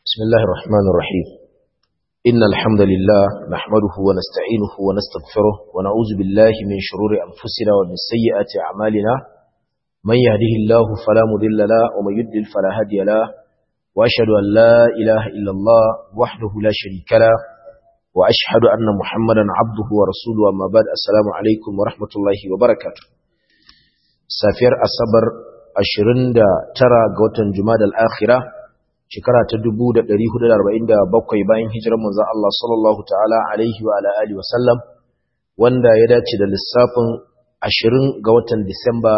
بسم الله الرحمن الرحيم إن الحمد لله نحمده ونستعينه ونستغفره ونعوذ بالله من شرور أنفسنا ومن سيئات أعمالنا من يهده الله فلا مضل له ومن يضلل فلا هادي له وأشهد أن لا إله إلا الله وحده لا شريك له وأشهد أن محمدا عبده ورسوله أما بعد السلام عليكم ورحمة الله وبركاته سافر أصبر أشرين ترى قوة جماد الآخرة shekara ta 1447 bayan hijirar manzon Allah sallallahu ta'ala alaihi wa ala alihi wasallam wanda ya dace da lissafin 20 ga watan Disamba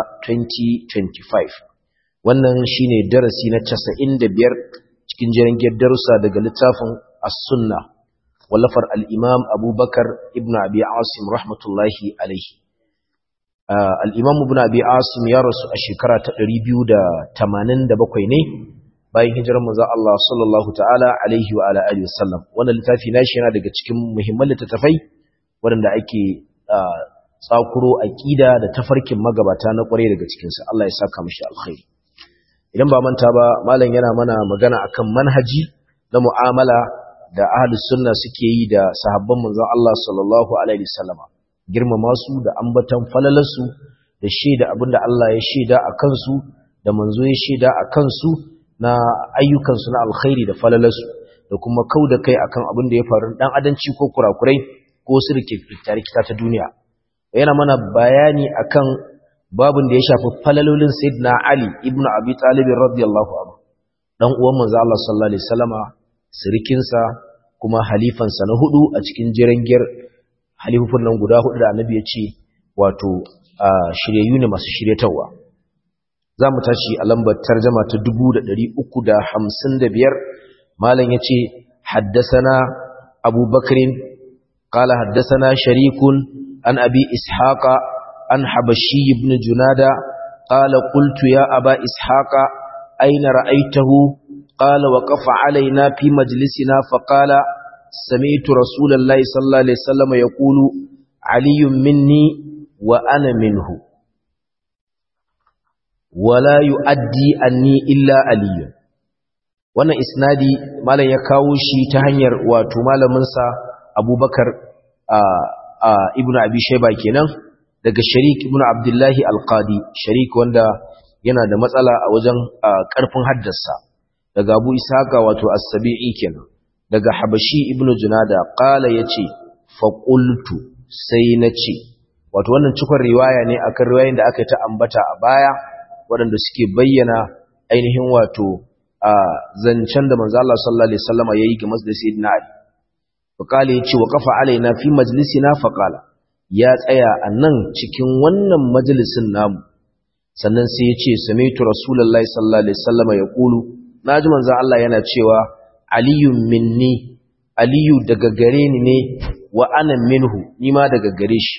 2025 wannan shine darasi na 95 cikin jirgin darussa daga littafin As-Sunna wallafar al-Imam Abubakar ibn Abi Asim rahmatullahi alaihi al-Imam ibn Abi Asim ya rasu a shekara ta 287 ne bayan hijirar manzon Allah sallallahu ta'ala alaihi wa ala alihi wasallam wannan littafi nashi yana daga cikin muhimman littattafai waɗanda ake tsakuro aqida da tafarkin magabata na kware daga cikin sa Allah ya saka mishi alkhairi idan ba manta ba malam yana mana magana akan manhaji na mu'amala da ahlus sunna suke yi da sahabban manzon Allah sallallahu alaihi wasallam girmama su da ambatan falalarsu da shaida abinda Allah ya shaida akan su da manzo ya shaida akan su na ayyukansu na alkhairi da falalarsu da kuma kau da kai akan abin da ya faru dan adanci ko kurakurai ko su rike tarikita ta duniya yana mana bayani akan babin da ya shafi falalolin sayyidina ali ibnu abi talib radiyallahu anhu dan uwan manzo Allah sallallahu alaihi wasallama sirikinsa kuma halifansa na hudu a cikin jirangiyar halifufun nan guda hudu da annabi ya ce wato shiryayyu ne masu shiryatawa za mu tashi a lambar tarjama ta 355 malam ya ce haddasana abubakarin kala haddasana sharikun an abi ishaqa an habashi ibn junada kala qultu ya aba ishaqa aina ra'aitahu qala waqafa alaina fi majlisina fa qala sami'tu rasulallahi sallallahu alaihi wasallam yaqulu aliyyun minni wa ana minhu wala yu'addi anni illa aliyun wannan isnadi malam ya kawo shi ta hanyar wato malamin sa Abubakar ibnu Abi Shayba kenan daga Sharik ibnu Abdullah al-Qadi Sharik wanda yana da matsala a wajen karfin haddasa daga Abu Ishaqa wato As-Sabi'i kenan daga Habashi ibnu Junada qala yace fa qultu sai nace wato wannan cikon riwaya ne akan riwayoyin da aka yi ta ambata a baya waɗanda suke bayyana ainihin wato a zancen da manzo Allah sallallahu alaihi wasallam yayi ga masjid sayyidina Ali faqala yace wa qafa alaina fi majlisina faqala ya tsaya a nan cikin wannan majalisin namu sannan sai yace sami'tu rasulullahi sallallahu alaihi wasallam yaqulu naji manzo Allah yana cewa aliyun minni aliyu daga gare ni ne wa ana minhu ni ma daga gare shi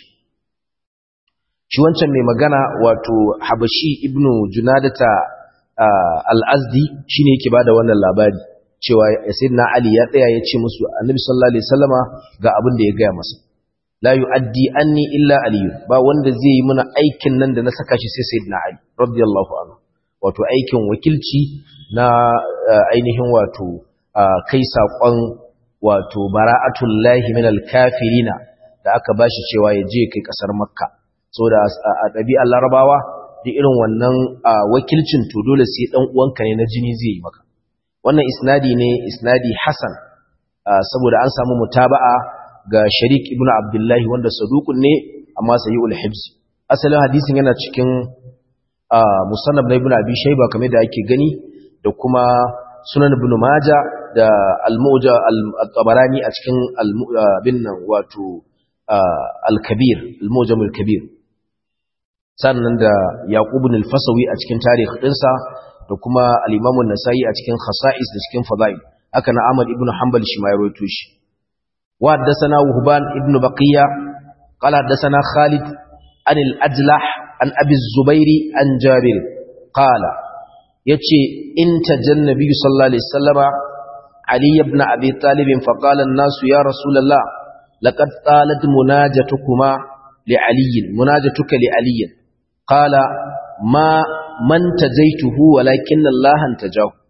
shi wancan mai magana wato habashi ibnu junadata al-azdi shine yake bada wannan labari cewa sayyidina ali ya tsaya ya ce musu annabi sallallahu alaihi wasallama ga abin da ya gaya masa la yu'addi anni illa ali ba wanda zai yi mana aikin nan da na saka shi sai sayyidina ali radiyallahu anhu wato aikin wakilci na ainihin wato kai sakon wato bara'atullahi minal kafirina da aka bashi cewa ya je kai kasar makka so da a ɗabi'ar larabawa da irin wannan wakilcin to dole sai ɗan uwanka ne na jini zai yi maka wannan isnadi ne isnadi hasan saboda an samu mutaba'a ga sharik ibn abdullahi wanda saduqun ne amma sayyul hibs asalin hadisin yana cikin musannab na ibn abi shayba kamar da ake gani da kuma sunan ibn maja da al-mu'ja al-tabarani a cikin al-bin wato al-kabir al-mujam al-kabir sannan da Yaqub ibn al-Fasawi a cikin tarikh dinsa da kuma al-Imam an-Nasa'i a cikin khasa'is da cikin fadail haka na Ahmad ibn Hanbal shi ma ya rawaito shi wa haddathana Wuhban ibn Baqiya qala haddathana Khalid an al-Ajlah an Abi az-Zubair an Jabir qala yace inta jannabi sallallahu alaihi wasallama Ali ibn Abi Talib fa qala an-nas ya Rasulullah laqad talat munajatukuma li Ali munajatuka li Ali قال ما من تجيته ولكن الله انتجاه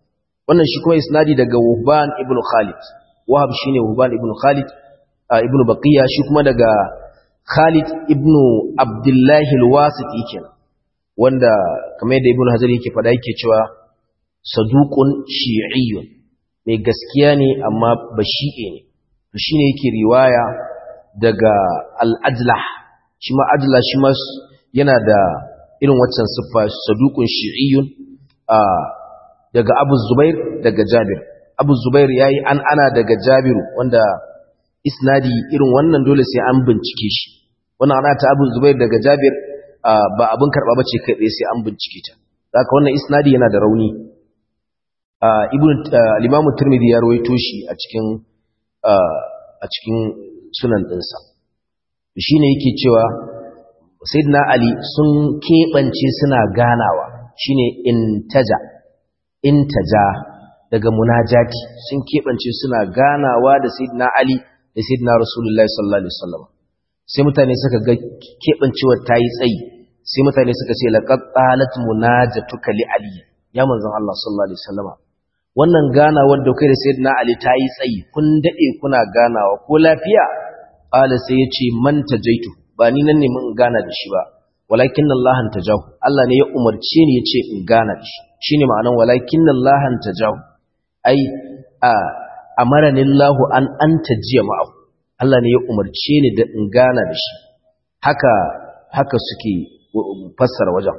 wannan shi kuma isnadi daga Wuhban ibn Khalid Wahab shine Wuhban ibn Khalid ibn Baqiya shi kuma daga Khalid ibn Abdullah al-Wasiti kenan wanda kamar yadda Ibn Hajar yake faɗa yake cewa saduqun shi'iyyun mai gaskiya ne amma bashi'e ne to shine yake riwaya daga al-Ajlah shi ma Ajlah shi ma yana da irin waccan siffa saduqun shi'iyyun daga Abu Zubair daga Jabir Abu Zubair yayi an ana daga Jabir wanda isnadi irin wannan dole sai an bincike shi wannan ana ta Abu Zubair daga Jabir ba abin karba bace kai tsaye sai an bincike ta haka wannan isnadi yana da rauni ibn al-Imam Tirmidhi ya rawaito shi a cikin a cikin sunan dinsa shine yake cewa Sayyidina Ali sun kebance suna ganawa shine intaja intaja daga munajati sun kebance suna ganawa da Sayyidina Ali da Sayyidina Rasulullahi sallallahu alaihi wasallam sai mutane suka ga kebancewar tayi tsayi sai mutane suka ce laqad talat munajatuka li Ali ya manzon Allah sallallahu alaihi wasallam wannan ganawar da kai da Sayyidina Ali tayi tsayi kun dade kuna ganawa ko lafiya qala sai yace man tajaitu ba ni nan ne mun gana da shi ba walakin Allah tajahu Allah ne ya umarce ni yace in gana da shi shine ma'anan walakin Allah tajahu ai a amarani Allah an anta jiya ma'ahu Allah ne ya umarce ni da in gana da shi haka haka suke fassara wajen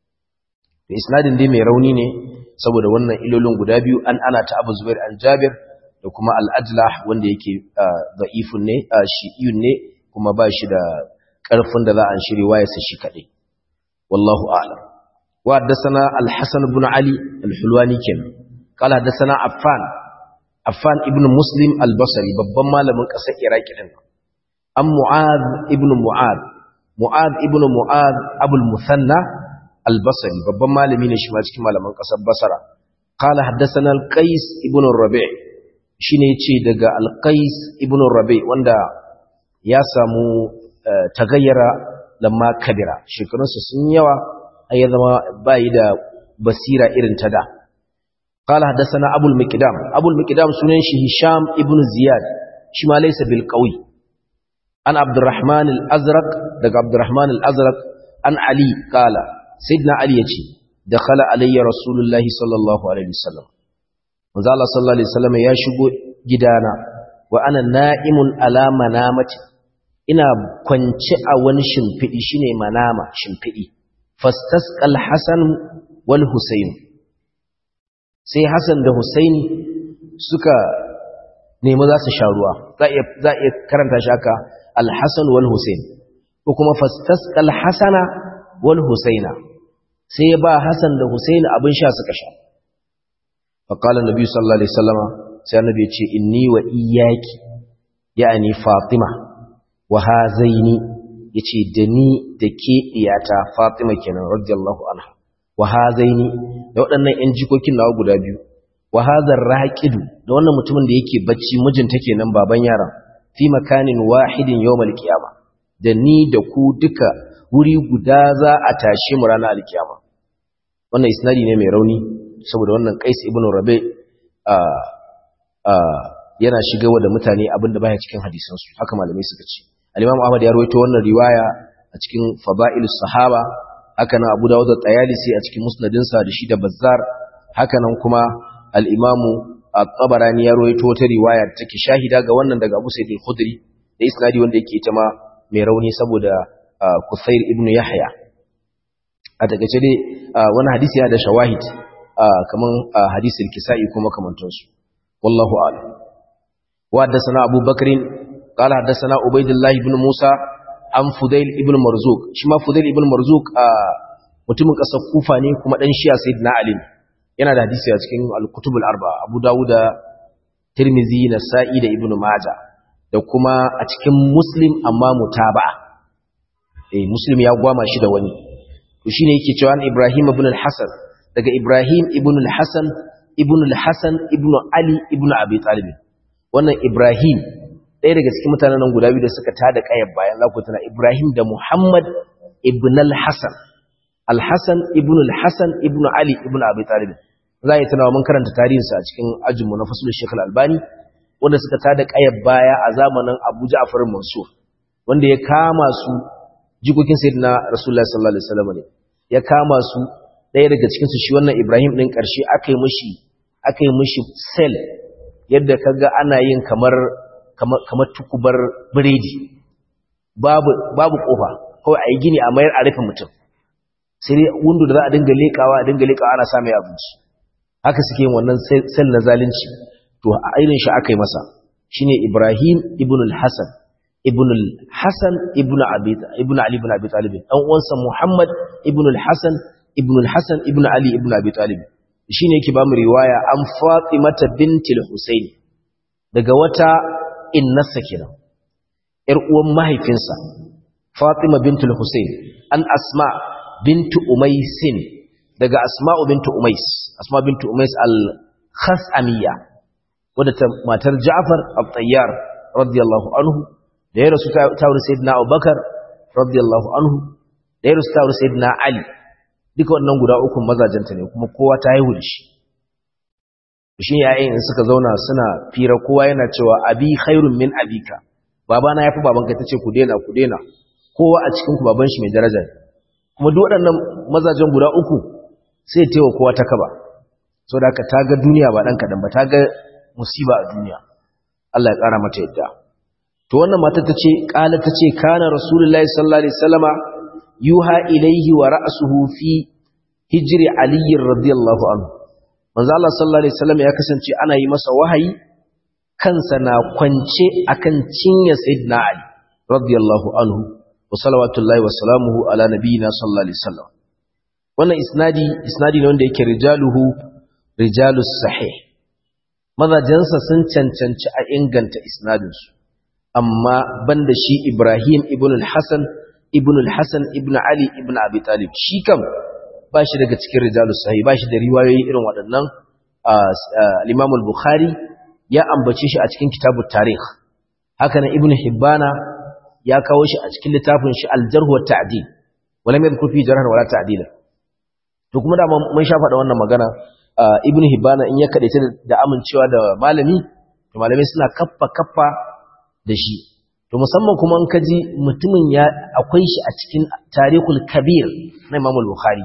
da isnadin dai mai rauni ne saboda wannan ilolin guda biyu an ana ta Abu Zubair an Jabir da kuma al-Ajlah wanda yake da'ifun ne shi'iyun ne kuma ba shi da ƙarfin da za a shiri wayarsa shi kaɗai wallahu a'lam wa haddathana al-Hasan ibn Ali al-Hulwani kenan qala haddathana Affan Affan ibn Muslim al-Basri babban malamin ƙasar Iraki din an Mu'adh ibn Mu'adh Mu'adh ibn Mu'adh Abul Musanna al-Basri babban malami ne shi ma cikin malaman ƙasar Basra qala haddathana al-Qais ibn Rabi' shine yace daga al-Qais ibn Rabi' wanda ya samu tagayyara lamma kabira shekarunsa sun yawa ai ya zama bai da basira irin ta da qala hadathana abul miqdam abul miqdam sunan shi hisham ibn ziyad shi ma laysa bil qawi an abdurrahman al azraq daga abdurrahman al azraq an ali qala sayyidina ali yace dakhala alayya rasulullahi sallallahu alaihi wasallam manzo Allah sallallahu alaihi wasallam ya shigo gidana wa ana na'imun ala manamati ina kwance a wani shimfiɗi shine manama shimfiɗi fastasqal hasan wal husayn sai hasan da husaini suka nemi za su sha ruwa za a iya karanta shi haka al-hasan wal husayn ko kuma fastasqal hasana wal husaina sai ya ba hasan da husaini abin sha suka sha faqala nabi sallallahu alaihi wasallama sai annabi ya ce inni wa iyyaki ya'ani fatima wa hazaini yace da ni da ke iyata Fatima kenan radiyallahu anha wa hazaini da waɗannan ƴan jikokin nawa guda biyu wa hazar raqidu da wannan mutumin da yake bacci mijinta kenan baban yaran fi makanin wahidin yawmal qiyama da ni da ku duka wuri guda za a tashe mu ranar alkiyama wannan isnadi ne mai rauni saboda wannan Qais ibn Rabi a a yana shigawa da mutane abinda baya cikin hadisansu haka malamai suka ce al-Imam Ahmad ya rawaito wannan riwaya a cikin Fada'ilus Sahaba haka nan Abu Dawud at-Tayalisi a cikin musnadinsa da shi da Bazzar haka nan kuma al-Imam at-Tabarani ya rawaito wata riwaya da take shahida ga wannan daga Abu Sa'id al-Khudri da isnadi wanda yake ita ma mai rauni saboda Kusair ibn Yahya a takeice dai wani hadisi yana da shawahid kaman hadisin Kisa'i kuma kamantansu wallahu a'lam wa haddathana Abu Bakrin قال حدثنا عبيد الله بن موسى عن فضيل ابن مرزوق شما فضيل ابن مرزوق mutumin kasar Kufa ne kuma dan Shi'a Sayyidina Ali yana da hadisi a cikin al-Kutub al-Arba Abu Dawud Tirmidhi Nasa'i da Ibn Majah da kuma a cikin Muslim amma mutaba'a eh Muslim ya gwama shi da wani to shine yake cewa Ibrahim ibn al-Hasan daga Ibrahim ibn al-Hasan ibn al-Hasan ibn Ali ibn Abi Talib wannan Ibrahim ɗaya daga cikin mutanen nan guda biyu da suka tada ƙayar bayan lakutuna Ibrahim da Muhammad ibn al-Hassan al-Hassan ibn al-Hassan ibn Ali ibn Abi Talib za a yi tunawa mun karanta tarihinsa a cikin ajinmu na fasulun shekul albani wanda suka tada ƙayar baya a zamanin abu ja'afar mansur wanda ya kama su jikokin sayyidina rasulullahi sallallahu alaihi wasallam ne ya kama su ɗaya daga cikin su shi wannan ibrahim ɗin ƙarshe aka yi mishi aka yi mishi sel yadda kaga ana yin kamar kamar tukubar biredi babu babu kofa kawai a yi gini a mayar a rufe mutum sai dai wundu da za a dinga leƙawa a dinga leƙawa ana sa mai abinci haka suke yin wannan sel na zalunci to a irin shi aka yi masa shine Ibrahim ibn al-Hasan ibn al-Hasan ibn Abi ibn Ali ibn Abi Talib dan uwansa Muhammad ibn al-Hasan ibn al-Hasan ibn Ali ibn Abi Talib shine yake ba mu riwaya an Fatimata binti al-Husayn daga wata innasa kenan yar uwan mahaifinsa Fatima binti al-Husayn an Asma bintu Umaysin daga Asma'u bintu Umais Asma bintu Umais al-Khas'amiyya wadda ta matar Ja'far al-Tayyar radiyallahu anhu da ya rasu ta wurin Sayyidina Abubakar radiyallahu anhu da ya rasu ta wurin Sayyidina Ali duka wannan guda uku mazajenta ne kuma kowa ta haihu da shi shi yayin suka zauna suna fira kowa yana cewa abi khairun min abika babana yafi babanka tace ku dena ku dena kowa a cikin ku baban shi mai daraja kuma duk waɗannan mazajen guda uku sai taiwa kowa ta kaba saboda haka ta ga duniya ba dan kadan ba ta ga musiba a duniya Allah ya ƙara mata yadda to wannan mata tace qala tace kana rasulullahi sallallahu alaihi wasallama yuha ilayhi wa ra'suhu fi hijri ali radiyallahu anhu manzo Allah sallallahu alaihi wasallam ya kasance ana yi masa wahayi kansa na kwance akan cinye sayyidina ali radiyallahu anhu wa salawatullahi wa salamuhu ala nabiyina sallallahu alaihi wasallam wannan isnadi isnadi ne wanda yake rijaluhu rijalus sahih mazajensa sun cancanci a inganta isnadinsu amma banda shi Ibrahim ibn al-Hasan ibn al-Hasan ibn Ali ibn Abi Talib shi kam ba shi daga cikin rijalus sahih ba shi da riwayoyi irin waɗannan al-Imam al-Bukhari ya ambace shi a cikin kitabut tarikh haka nan Ibn Hibbana ya kawo shi a cikin littafin shi al-Jarh wa Ta'dil wala mai kurfi jarhan wala ta'dila to kuma da mun sha faɗa wannan magana Ibn Hibbana in ya kadaita da amincewa da malami to malamai suna kaffa kaffa da shi to musamman kuma an kaji mutumin ya akwai shi a cikin tarihul kabir na Imam al-Bukhari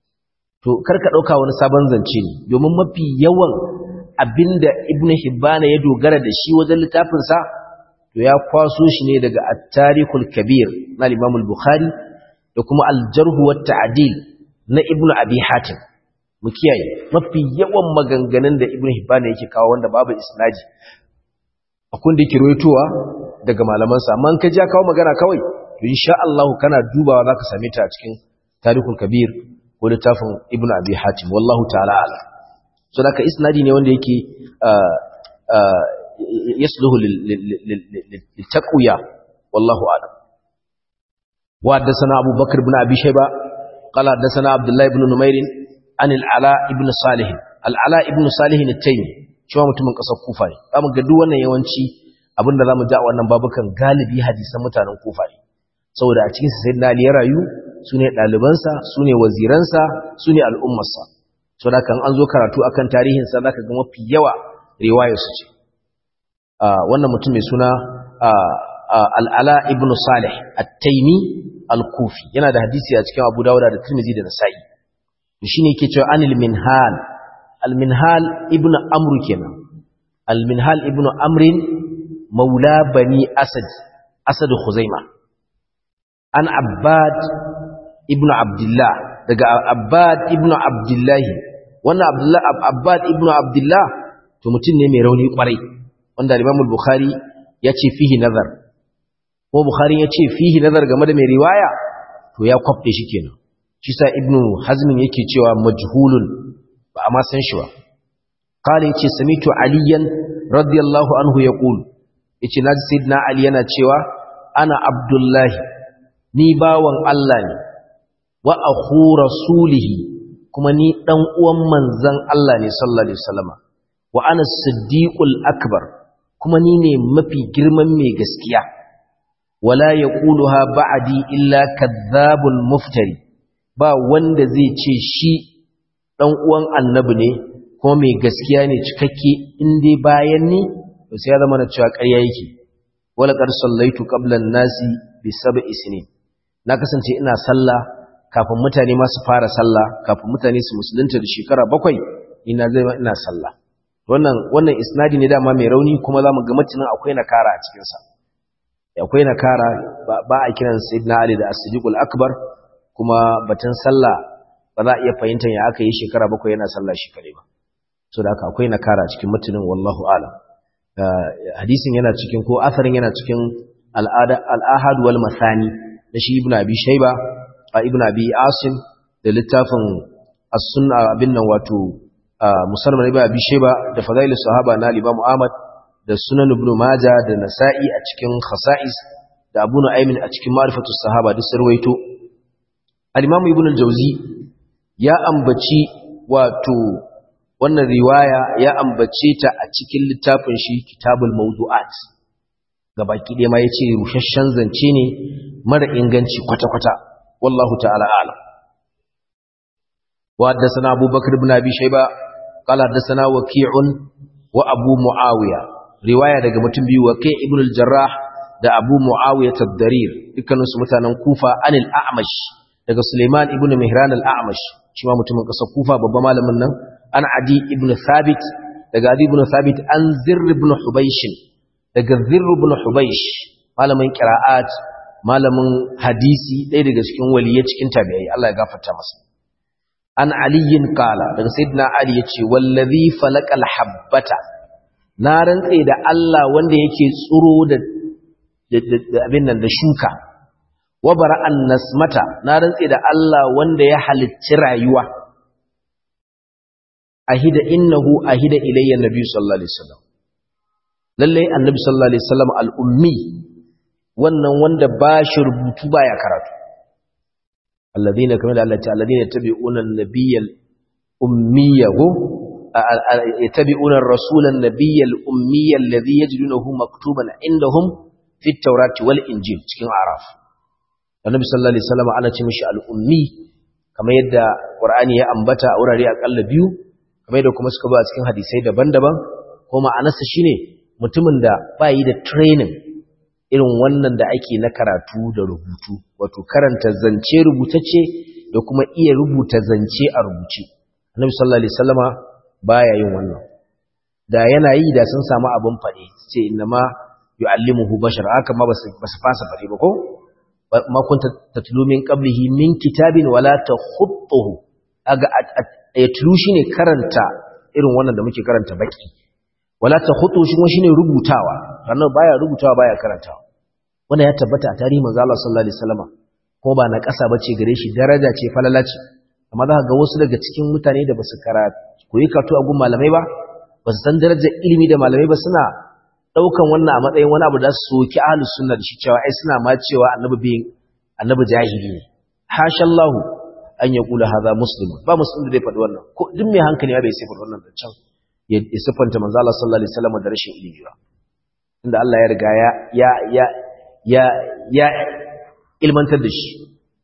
to karka dauka wani sabon zance ne domin mafi yawan abinda Ibn Hibban ya dogara da shi wajen littafin sa to ya kwaso shi ne daga at-tarihul kabir na Imam al-Bukhari da kuma al-jarh wa ta'dil na Ibn Abi Hatim mu kiyaye mafi yawan maganganun da Ibn Hibban yake kawo wanda babu isnadi akwai da yake roitowa daga malamansa amma ka ja kawo magana kawai to insha Allah kana dubawa zaka same ta a cikin tarihul kabir ko littafin ibnu abi hatim wallahu ta'ala ala so da isnadi ne wanda yake yasluhu lil taqwiya wallahu a'lam wa haddathana abu bakr ibn abi shayba qala haddathana abdullah ibn numair an al-ala ibn salih al-ala ibn salih at-taymi cewa mutumin kasar kufa ne zamu ga duk wannan yawanci abinda zamu ji a wannan babukan galibi hadisan mutanen kufa ne saboda a cikin sayyidina ali ya rayu sune dalibansa sune waziransa sune al'ummarsa saboda kan an zo karatu akan tarihin sa zaka ga mafi yawa riwayar su ce wannan mutum mai suna al-ala ibn salih at-taymi al-kufi yana da hadisi a cikin abu dawud da tirmidhi da nasa'i shine yake cewa anil minhal al-minhal ibn amr kenan al-minhal ibn amrin maula bani asad asad khuzaima an abbad ibn abdullah daga abbad ibn abdullah wannan abdullah abbad ibn abdullah to mutum ne mai rauni kwarai wanda imam al-bukhari ya ce fihi nazar ko bukhari ya ce fihi nazar game da mai riwaya to ya kwafte shi kenan shi sa ibn hazm yake cewa majhulun ba a ma san shi ba qala yace samitu aliyan radiyallahu anhu yaqulu yace naji sayyidina ali yana cewa ana abdullahi ni bawan Allah ne wa akhu rasulihi kuma ni dan uwan manzon Allah ne sallallahu alaihi wasallama wa ana siddiqul akbar kuma ni ne mafi girman mai gaskiya wala yaquluha ba'di illa kadhabul muftari ba wanda zai ce shi dan uwan annabi ne ko mai gaskiya ne cikakke in dai bayan ni to sai ya zama na cewa ƙarya yake wala qad sallaitu qabla an-nasi bi sab'i sinin na kasance ina sallah kafin mutane ma su fara sallah kafin mutane su musulunta da shekara bakwai ina zai ina sallah wannan wannan isnadi ne dama mai rauni kuma zamu ga matanin akwai nakara a cikin sa akwai nakara ba a kiran sayyidina ali da as-siddiqul akbar kuma batun sallah ba za a iya fahimtar ya aka yi shekara bakwai yana sallah shi kare ba so da haka akwai nakara cikin matanin wallahu alam hadisin yana cikin ko asarin yana cikin al'ada al-ahad wal masani da shi ibnu abi shayba a ibnu abi asim da littafin as-sunna abin nan wato musamman ibnu abi shayba da fadail sahaba na imam ahmad da sunan ibnu majah da nasa'i a cikin khasa'is da abu nu'aymin a cikin ma'rifatu sahaba da sarwaito al-imam ibnu al-jawzi ya ambaci wato wannan riwaya ya ambace ta a cikin littafin shi kitabul mawdu'at gabaki ɗaya ma yace rushashshen zance ne mara inganci kwata-kwata wallahu ta'ala a'lam wa haddathana abubakar ibn abi shayba qala haddathana waqi'un wa abu muawiya riwaya daga mutum biyu waqi' ibn al-jarrah da abu muawiya ad-darir dukkaninsu mutanen kufa anil a'mash daga suleiman ibn mihran al-a'mash shi ma mutumin ƙasar kufa babban malamin nan an adi ibn thabit daga adi ibn thabit an zirr ibn hubaysh daga zirr ibn hubaysh malamin qira'at malamin hadisi ɗaya daga cikin waliyai cikin tabi'ai Allah ya gafarta masa an aliyin qala daga sayyidina ali yace wallazi falaqal habbata na rantse da Allah wanda yake tsuro da abin nan da shuka wa bara'an nasmata na rantse da Allah wanda ya halicci rayuwa ahida innahu ahida ilayya nabi sallallahu alaihi wasallam lalle annabi sallallahu alaihi wasallam al-ummi wannan wanda ba shi rubutu baya karatu alladhina kamar da Allah ta alladhina tabi'una an-nabiyyal ummiyahu yattabi'una ar-rasula an-nabiyyal ummiyya alladhi yajidunahu maktuban indahum fi at-taurati wal injil cikin araf annabi sallallahu alaihi wasallam ana ce mishi al-ummi kamar yadda qur'ani ya ambata a wurare akalla biyu kamar yadda kuma suka ba cikin hadisai daban-daban ko ma'anarsa shine mutumin da bayi da training irin wannan da ake na karatu da rubutu wato karanta zance rubutacce da kuma iya rubuta zance a rubuce annabi sallallahu alaihi wasallama baya yin wannan da yana yi da sun samu abin fade sai innama yu'allimuhu bashar haka ma basu fasa fade ba ko ma kunta tatlu min qablihi min kitabin wala takhutuhu aga yatlu shine karanta irin wannan da muke karanta baki wala takhutu shi kuma shine rubutawa ranar baya rubutawa baya karantawa wannan ya tabbata a tarihin manzo Allah sallallahu alaihi wasallam ko ba na kasa bace gare shi daraja ce falala ce amma za ka ga wasu daga cikin mutane da basu karatu koyi karatu a gun malamai ba basu san darajar ilimi da malamai ba suna daukan wannan a matsayin wani abu da su soki ahlus sunna da shi cewa ai suna ma cewa annabi bin annabi jahili ne hashallahu an yaqula hadha muslim ba muslim da zai faɗi wannan ko duk mai hankali ba bai sai faɗi wannan da can ya siffanta manzo Allah sallallahu alaihi wasallam da rashin ilimi ba inda Allah ya riga ya ya ya ya ya ilmantar da shi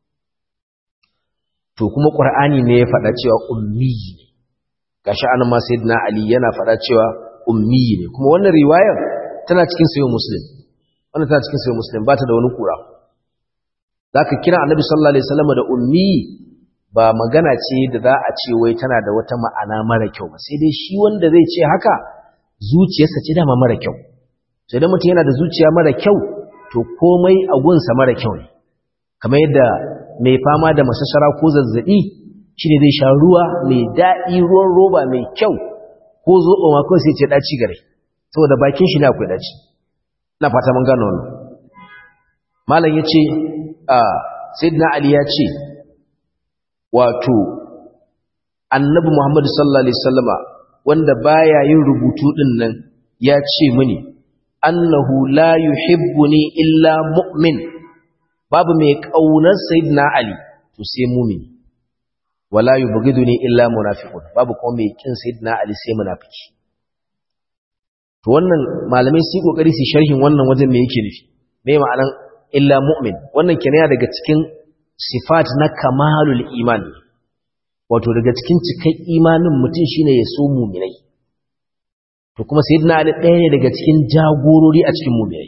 to kuma qur'ani ne ya faɗa cewa ummi gashi anan ma sayyidina ali yana faɗa cewa ummi ne kuma wannan riwayar tana cikin sayyid muslim wannan tana cikin sayyid muslim ba ta da wani kura zaka kira annabi sallallahu alaihi wasallam da ummi ba magana ce da za a ce wai tana da wata ma'ana mara kyau ba sai dai shi wanda zai ce haka zuciyarsa ce dama mara kyau sai da mutum yana da zuciya mara kyau to komai a gunsa mara kyau ne kamar yadda mai fama da masashara ko zazzabi shi ne zai sha ruwa mai daɗi ruwan roba mai kyau ko zoɓo ma kawai sai ce ɗaci gare saboda bakin shi ne akwai ɗaci na fata mun gano wannan malam ya ce sayyidina ali ya ce wato annabi muhammadu sallallahu alaihi wasallama wanda baya yin rubutu din nan ya ce mini annahu la yuhibbuni illa mu'min babu mai kaunar sayyidina ali to sai mu'min wala yubghiduni illa munafiqun babu kuma mai kin sayyidina ali sai munafiki to wannan malamai su kokari su sharhin wannan wajen me yake nufi me ma'anan illa mu'min wannan kenan daga cikin sifat na kamalul iman wato daga cikin cikai imanin mutum shine ya so muminai to kuma sayyidina ali ɗaya ne daga cikin jagorori a cikin muminai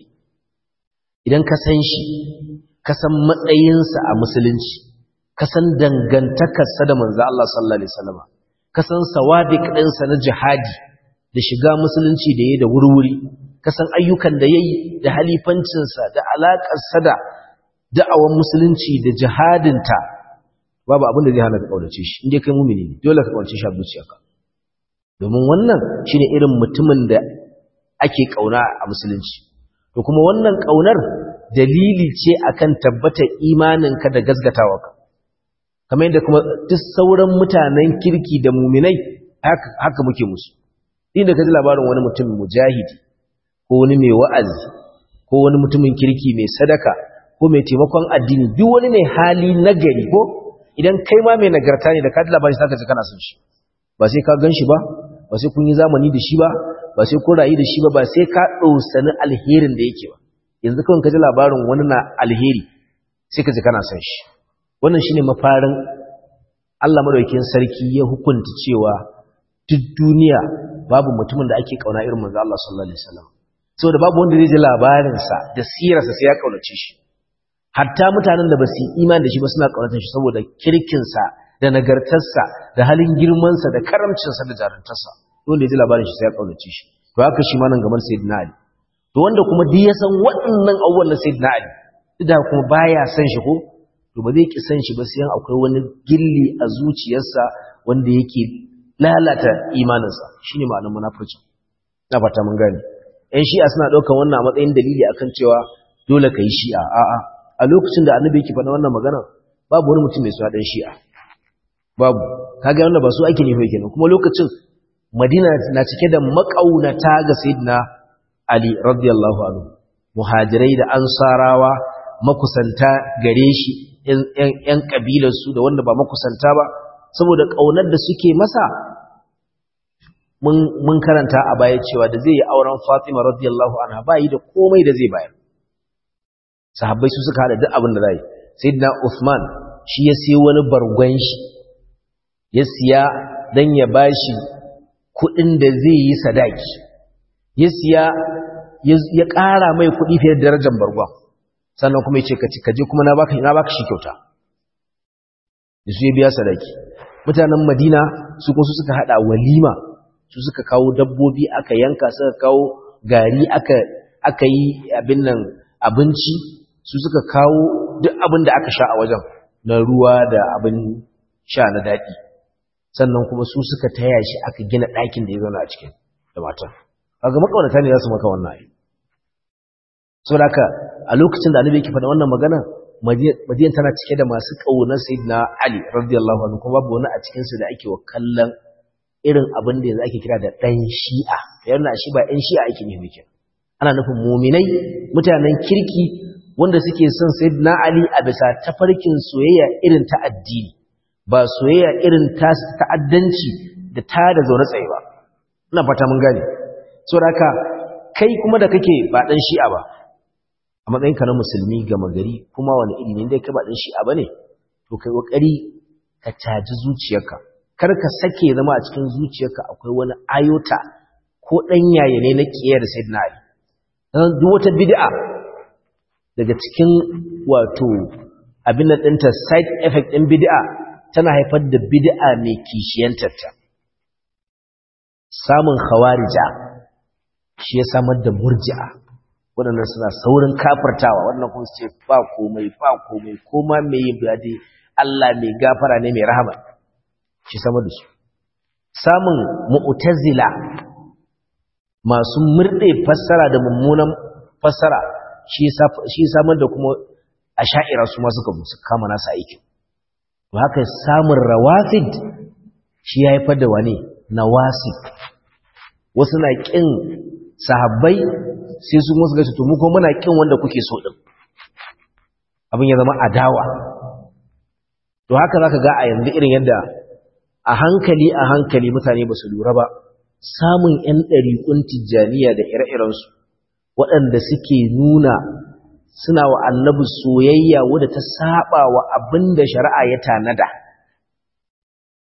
idan ka san shi ka san matsayinsa a musulunci ka san dangantakarsa da manzo Allah sallallahu alaihi wasallam ka san sawabiq ɗinsa na jihadi da shiga musulunci da yayi da wurwuri ka san ayyukan da yayi da halifancinsa da alaƙarsa da da'awan musulunci da jihadinta babu abin da zai hana ka kaunace shi inda kai mumini ne dole ka kaunace shi a zuciyarka domin wannan shine irin mutumin da ake kauna a musulunci to kuma wannan kaunar dalili ce akan tabbatar imaninka da gazgatawarka kamar yadda kuma duk sauran mutanen kirki da muminai haka muke musu inda ka ji labarin wani mutum mujahidi ko wani mai wa'azi ko wani mutumin kirki mai sadaka ko mai taimakon addini duk wani mai hali nagari ko idan kai ma mai nagarta ne da ka ji labarin zaka ji kana son shi ba sai ka gan shi ba ba sai kun yi zamani da shi ba ba sai kun rayu da shi ba ba sai ka ɗausani alherin da yake ba yanzu kawai ka ji labarin wani na alheri sai ka ji kana son shi wannan shine mafarin Allah madaukakin sarki ya hukunta cewa duk duniya babu mutumin da ake kauna irin manzo Allah sallallahu alaihi wasallam saboda babu wanda zai ji labarin sa da sirarsa sai ya kaunace shi hatta mutanen da ba su yi imani da shi ba suna kaunatar shi saboda kirkin sa da nagartar sa da halin girman sa da karamcin sa da jaruntar sa wanda ya ji labarin shi sai ya kaunace shi to haka shi ma nan gaban sayyidina Ali to wanda kuma duk ya san waɗannan abubuwan na sayyidina Ali duk da kuma baya san shi ko to ba zai ki san shi ba sai akwai wani gilli a zuciyarsa wanda yake lalata imaninsa shine ma'anar munafurci na fata mun gane ƴan shi'a suna ɗaukar wannan a matsayin dalili akan cewa dole ka yi shi'a a'a a lokacin da annabi yake faɗa wannan magana babu wani mutum mai suna ɗan shi'a babu kaga wannan ba su ake nufi kenan kuma lokacin madina na cike da makaunata ga sayyidina ali radiyallahu anhu muhajirai da ansarawa makusanta gare shi ‘yan ƙabilarsu da wanda ba makusanta ba, saboda ƙaunar da suke masa, mun karanta a baya cewa da zai yi auren Fatima radiyallahu anha ba yi da komai da zai bayar. Sahabbai su suka haɗa duk abin da zai. Sayyidina Uthman shi ya siya wani bargon shi, ya siya don ya ba shi kuɗin da zai yi sadaki, ya siya ya ƙara mai kuɗi fiye da darajar bargon. sannan kuma yace ka kaje kuma na baka na baka shi kyauta su ya biya sadaki mutanen Madina su kuma su suka hada walima su suka kawo dabbobi aka yanka suka kawo gari aka aka yi abin nan abinci su suka kawo duk abin da aka sha a wajen na ruwa da abin sha na daɗi sannan kuma su suka taya shi aka gina ɗakin da ya zauna a cikin da matan kaga makaunata ne za su maka wannan ayi saboda haka a lokacin da annabi yake faɗa wannan magana madiyan tana cike da masu ƙaunar sayyidina ali radiyallahu anhu kuma babu wani a cikin su da ake wa kallon irin abin da yanzu ake kira da ɗan shi'a yana shi ba ɗan shi'a ake nufi kenan ana nufin muminai mutanen kirki wanda suke son sayyidina ali a bisa tafarkin soyayya irin ta addini ba soyayya irin ta ta'addanci da ta da zaune tsaye ba ina fata mun gane saboda haka kai kuma da kake ba ɗan shi'a ba a matsayinka na musulmi gama gari kuma wani iri ne dai kai ba ɗan shi'a bane to kai kokari ka caji zuciyarka kar ka sake zama a cikin zuciyarka akwai wani ayota ko ɗan yaya ne na kiyar sayyidina ali dan duk wata bid'a daga cikin wato abin da ɗinta side effect ɗin bid'a tana haifar da bid'a mai kishiyantarta samun khawarija shi ya samar da murji'a waɗannan suna saurin kafirtawa wannan kuma su ce ba komai ba komai koma mai yin biyade Allah mai gafara ne mai rahama shi samar da su samun mu'tazila masu murɗe fassara da mummunan fassara shi samar da kuma a sha'ira su masu kamu su kama nasa aikin to haka samun rawafid shi ya haifar da wane nawasib wasu na ƙin sahabbai sai su musu gaci to mu kuma muna ƙin wanda kuke so ɗin abin ya zama adawa to haka za ka ga a yanzu irin yadda a hankali a hankali mutane ba su lura ba samun 'yan ɗariƙun tijjaniya da ire-irensu waɗanda suke nuna suna wa annabi soyayya wadda ta saba wa abin da shari'a ya tanada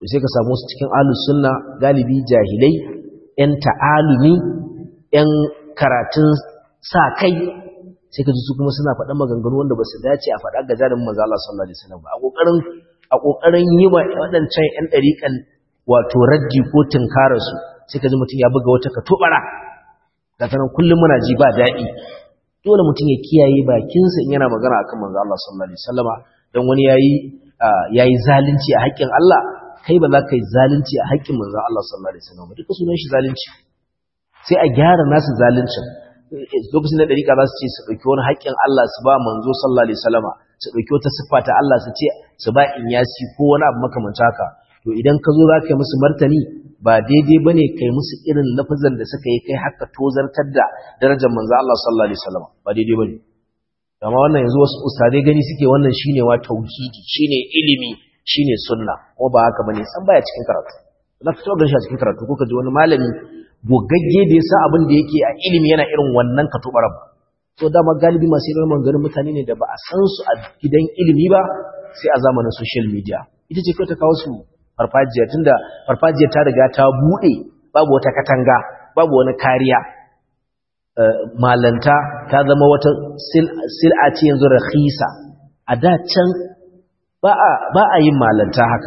sai ka samu su cikin ahlus sunna galibi jahilai yan ta'alumi yan karatun sa kai sai ka ji su kuma suna faɗan maganganu wanda ba su dace a faɗa ga jarin manzo Allah sallallahu alaihi wasallam ba a kokarin a kokarin yi wa waɗancan yan ɗariƙan wato raddi ko tunkarar su sai ka ji mutum ya buga wata katobara da tanan kullum muna ji ba daɗi dole mutum ya kiyaye bakinsa in yana magana akan manzo Allah sallallahu alaihi wasallama dan wani yayi yayi zalunci a haƙƙin Allah kai ba za ka yi zalunci a haƙƙin manzo Allah sallallahu alaihi wasallam duka sunan shi zalunci sai a gyara nasu zaluncin lokacin da dariƙa za su ce su ɗauki wani haƙƙin Allah su ba manzo sallallahu alaihi wasallama su ɗauki wata siffa ta Allah su ce su ba inyasi ko wani abu makamanta haka to idan ka zo za ka yi musu martani ba daidai ba ne kai musu irin lafazan da suka yi kai haka tozartar da darajar manzo Allah sallallahu alaihi wasallam ba daidai ba ne amma wannan yanzu wasu ustadai gani suke wannan shine wa tauhidi shine ilimi shine sunna ko ba haka bane san baya cikin karatu za ka taɓa shi a cikin karatu ko ka ji wani malami gogagge da yasa abin da yake a ilimi yana irin wannan ka tubar ba so dama galibi masu irin maganganun mutane ne da ba a san su a gidan ilimi ba sai a zamanin social media ita ce kawai ta kawo su farfajiya tunda farfajiya ta riga ta bude babu wata katanga babu wani kariya malanta ta zama wata sil'a ce yanzu rakhisa a da can ba a ba a yin malanta haka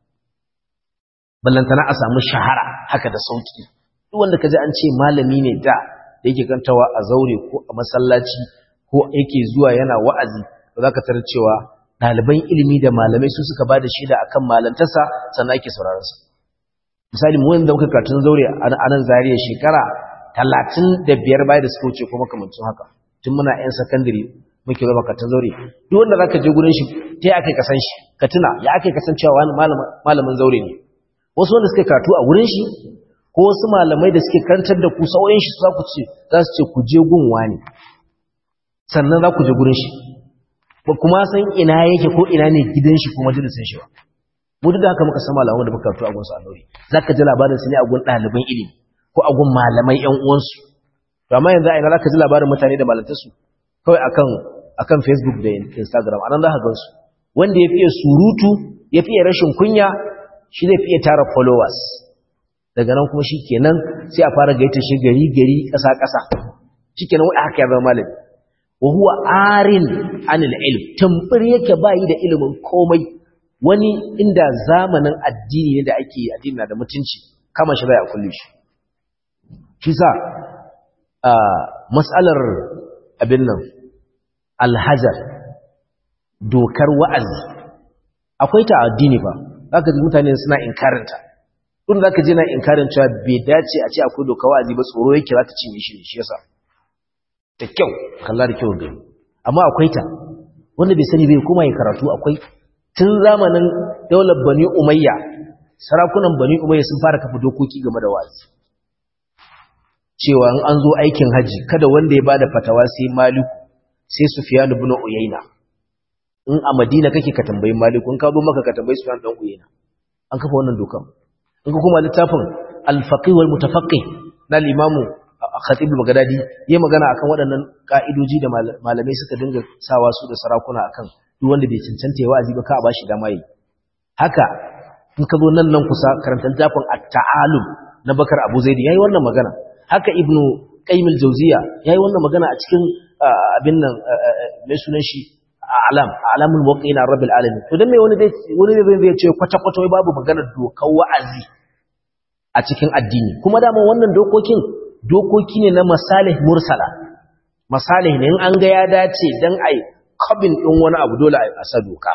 ballantana a samu shahara haka da sauki duk wanda kaji an ce malami ne da da yake kantawa a zaure ko a masallaci ko yake zuwa yana wa'azi za ka tarar cewa ɗaliban ilimi da malamai su suka ba da shida akan malantarsa sannan ake sauraronsa misali mu wanda muka karatun zaure a nan zariya shekara talatin da biyar baya da suka wuce ko makamancin haka tun muna yan sakandare muke zama karatun zaure duk wanda za ka je gurin shi ta yi aka yi kasan shi ka tuna ya aka yi kasancewa wani malamin zaure ne wasu wanda suka karatu a wurin shi ko wasu malamai da suke karantar da ku sauyin shi za ku ce za su ce ku je gun wani sannan za ku je gurin shi ba kuma san ina yake ko ina ne gidan shi ko majalisin shi ba mu duk da haka muka san malaman da muka karatu a gunsu a Nuri zaka ji labarin su ne a gun ɗaliban ilimi ko a gun malamai ƴan uwansu to amma yanzu a ina zaka ji labarin mutane da malantar su kawai akan akan Facebook da Instagram anan za ka gan su wanda ya fiye surutu ya fiye rashin kunya shi zai fiye tara followers daga nan kuma shi kenan sai a fara gaita shi gari gari ƙasa ƙasa shi kenan wai haka ya zama malami wa huwa arin anil ilm tamfir yake bayi da ilimin komai wani inda zamanin addini ne da ake addini da mutunci kama shi bai a kulle shi shi sa mas'alar abin nan alhajar dokar wa'azi akwai ta addini ba zaka ji mutane suna inkarinta tun zaka ji na inkarin cewa bai dace a ce akwai dokar wa'azi ba tsoro yake za ta cinye shi shi yasa da kyau kalla da kyau gani amma akwai ta wanda bai sani bai kuma yi karatu akwai tun zamanin daular bani umayya sarakunan bani umayya sun fara kafa dokoki game da wa'azi cewa in an zo aikin haji kada wanda ya bada fatawa sai maliku sai sufyan ibn uyayna in a madina kake ka tambayi maliku in ka zo maka ka tambayi sufyan dan uyayna an kafa wannan dokan in ka kuma littafin al-faqih wal mutafaqqih na limamu khatib al-baghdadi yayi magana akan waɗannan ka'idoji da malamai suka dinga sawa su da sarakuna akan duk wanda bai cancanta ya wa'azi ba ka ba shi dama yi haka in ka zo nan nan kusa karanta littafin at-ta'alum na bakar abu zaidi yayi wannan magana haka ibnu qayyim al-jawziya yayi wannan magana a cikin abin nan mai sunan shi alam alamul muqina rabbil alamin to dan me wani zai wani zai ce kwata kwata wai babu magana dokar wa'azi a cikin addini kuma dama wannan dokokin dokoki ne na masalih mursala masalih ne in an ga ya dace dan ai kabin din wani abu dole a sa doka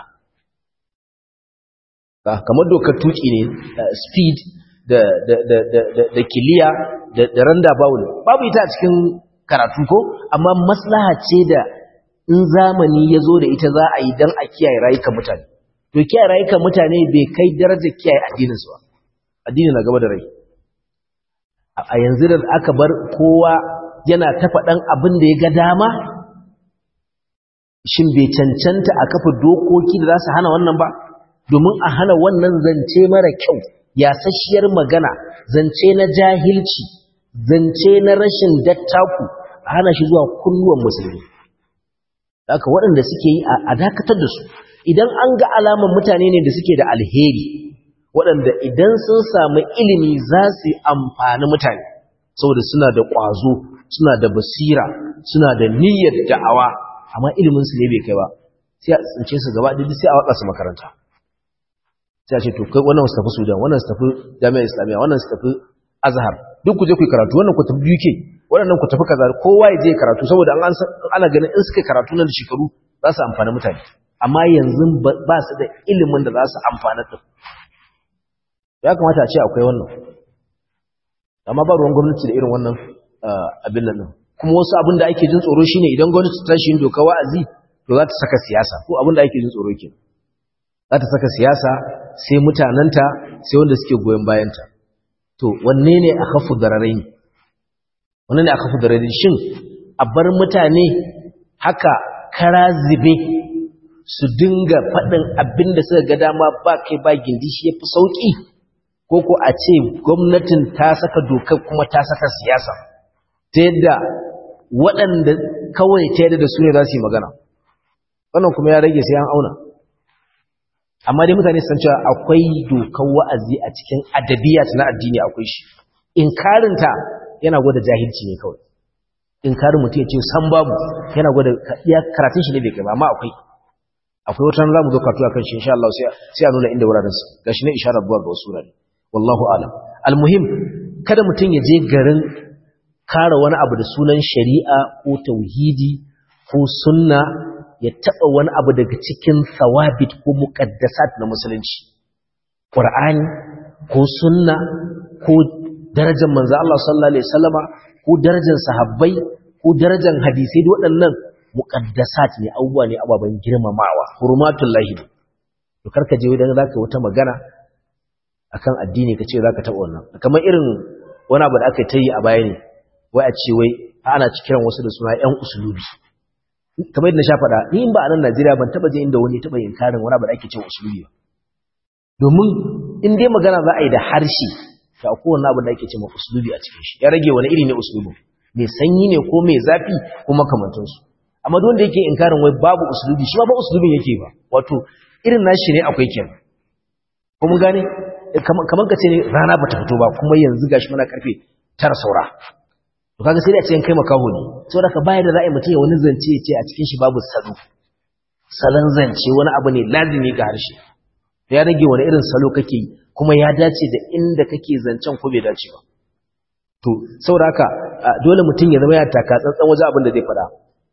kamar dokar tuki ne speed da da da da da kiliya da da randa bawul babu ita a cikin karatu ko amma maslaha ce da in zamani ya zo da ita za a yi dan a kiyaye rayukan mutane to kiyaye rayukan mutane bai kai darajar kiyaye addinin su ba addini na gaba da rai a yanzu da aka bar kowa yana ta faɗan abin da ya ga dama shin bai cancanta a kafa dokoki da za su hana wannan ba domin a hana wannan zance mara kyau yasasshiyar magana zance na jahilci zance na rashin dattaku a hana shi zuwa kunnuwan musulmi haka waɗanda suke yi a dakatar da su idan an ga alaman mutane ne da suke da alheri waɗanda idan sun samu ilimi za su yi amfani mutane saboda suna da ƙwazo suna da basira suna da niyyar da'awa amma iliminsu ne bai kai ba sai a tsince su gaba ɗaya sai a watsa su makaranta sai a ce to kai wannan su tafi sudan wannan su tafi jami'ar islamiyya wannan su tafi azhar duk ku je ku yi karatu wannan ku tafi uk waɗannan ku tafi kaza kowa ya je karatu saboda an ana ganin in suka karatu nan da shekaru za su amfani mutane amma yanzu ba su da ilimin da za su amfana da ya kamata a ce akwai wannan amma ba ruwan gwamnati da irin wannan abin nan kuma wasu abin da ake jin tsoro shine idan gwamnati ta tashi yin doka wa'azi to za ta saka siyasa ko abin da ake jin tsoro ke za ta saka siyasa sai mutanenta sai wanda suke goyon bayanta to wanne ne a kafu dararai ne wanne ne a kafu dararai shin a bar mutane haka kara zibe su dinga faɗin abin da suka ga dama ba kai ba gindi shi ya fi sauƙi ko ko a ce gwamnatin ta saka dokar kuma ta saka siyasa ta yadda waɗanda kawai ta yadda da su ne za su yi magana wannan kuma ya rage sai an auna amma dai mutane san cewa akwai dokar wa'azi a cikin adabiyat na addini akwai shi inkarinta yana gwada jahilci ne kawai inkarin mutum ya ce san babu yana gwada ya karatun shi ne bai kai ba amma akwai akwai wata za mu zo karatu akan shi insha Allah sai a nuna inda wuraren su gashi ne isharar buwa ga wasu wurare wallahu alam almuhim kada mutum ya je garin kare wani abu da sunan shari'a ko tauhidi ko sunna ya taba wani abu daga cikin thawabit ko muqaddasat na musulunci qur'ani ko sunna ko darajar manzo Allah sallallahu alaihi wasallama ko darajar sahabbai ko darajar hadisi waɗannan muqaddasat ne abubuwa ne ababen girmamawa hurmatullahi to karka je idan zaka wata magana akan addini kace zaka taba wannan kamar irin wani abu da aka yi a baya ne wai a ce wai ana kiran wasu da suna ƴan usulubi kamar yadda na sha faɗa ni in ba a nan Najeriya ban taba je inda wani taba yin karin wani abu da ake cewa usulubi ba domin in dai magana za a yi da harshe to akwai wani abu da ake cewa usulubi a cikin shi ya rage wani iri ne usulubi mai sanyi ne ko mai zafi ko makamantansu amma duk wanda yake inkarin wai babu usulubi shi ma ba usulubin yake ba wato irin nashi ne akwai kenan ko mun gane kamar ka ce ne rana bata fito ba kuma yanzu gashi muna karfe tara saura to kaga sai da ce kai makaho ne saboda ka bayar da ra'ayi mutum ya wani zance ya ce a cikin shi babu salo salon zance wani abu ne lazimi ga harshe ya rage wani irin salo kake yi kuma ya dace da inda kake zancen ko bai dace ba to saboda haka dole mutum ya zama ya taka tsantsan wajen abin da zai faɗa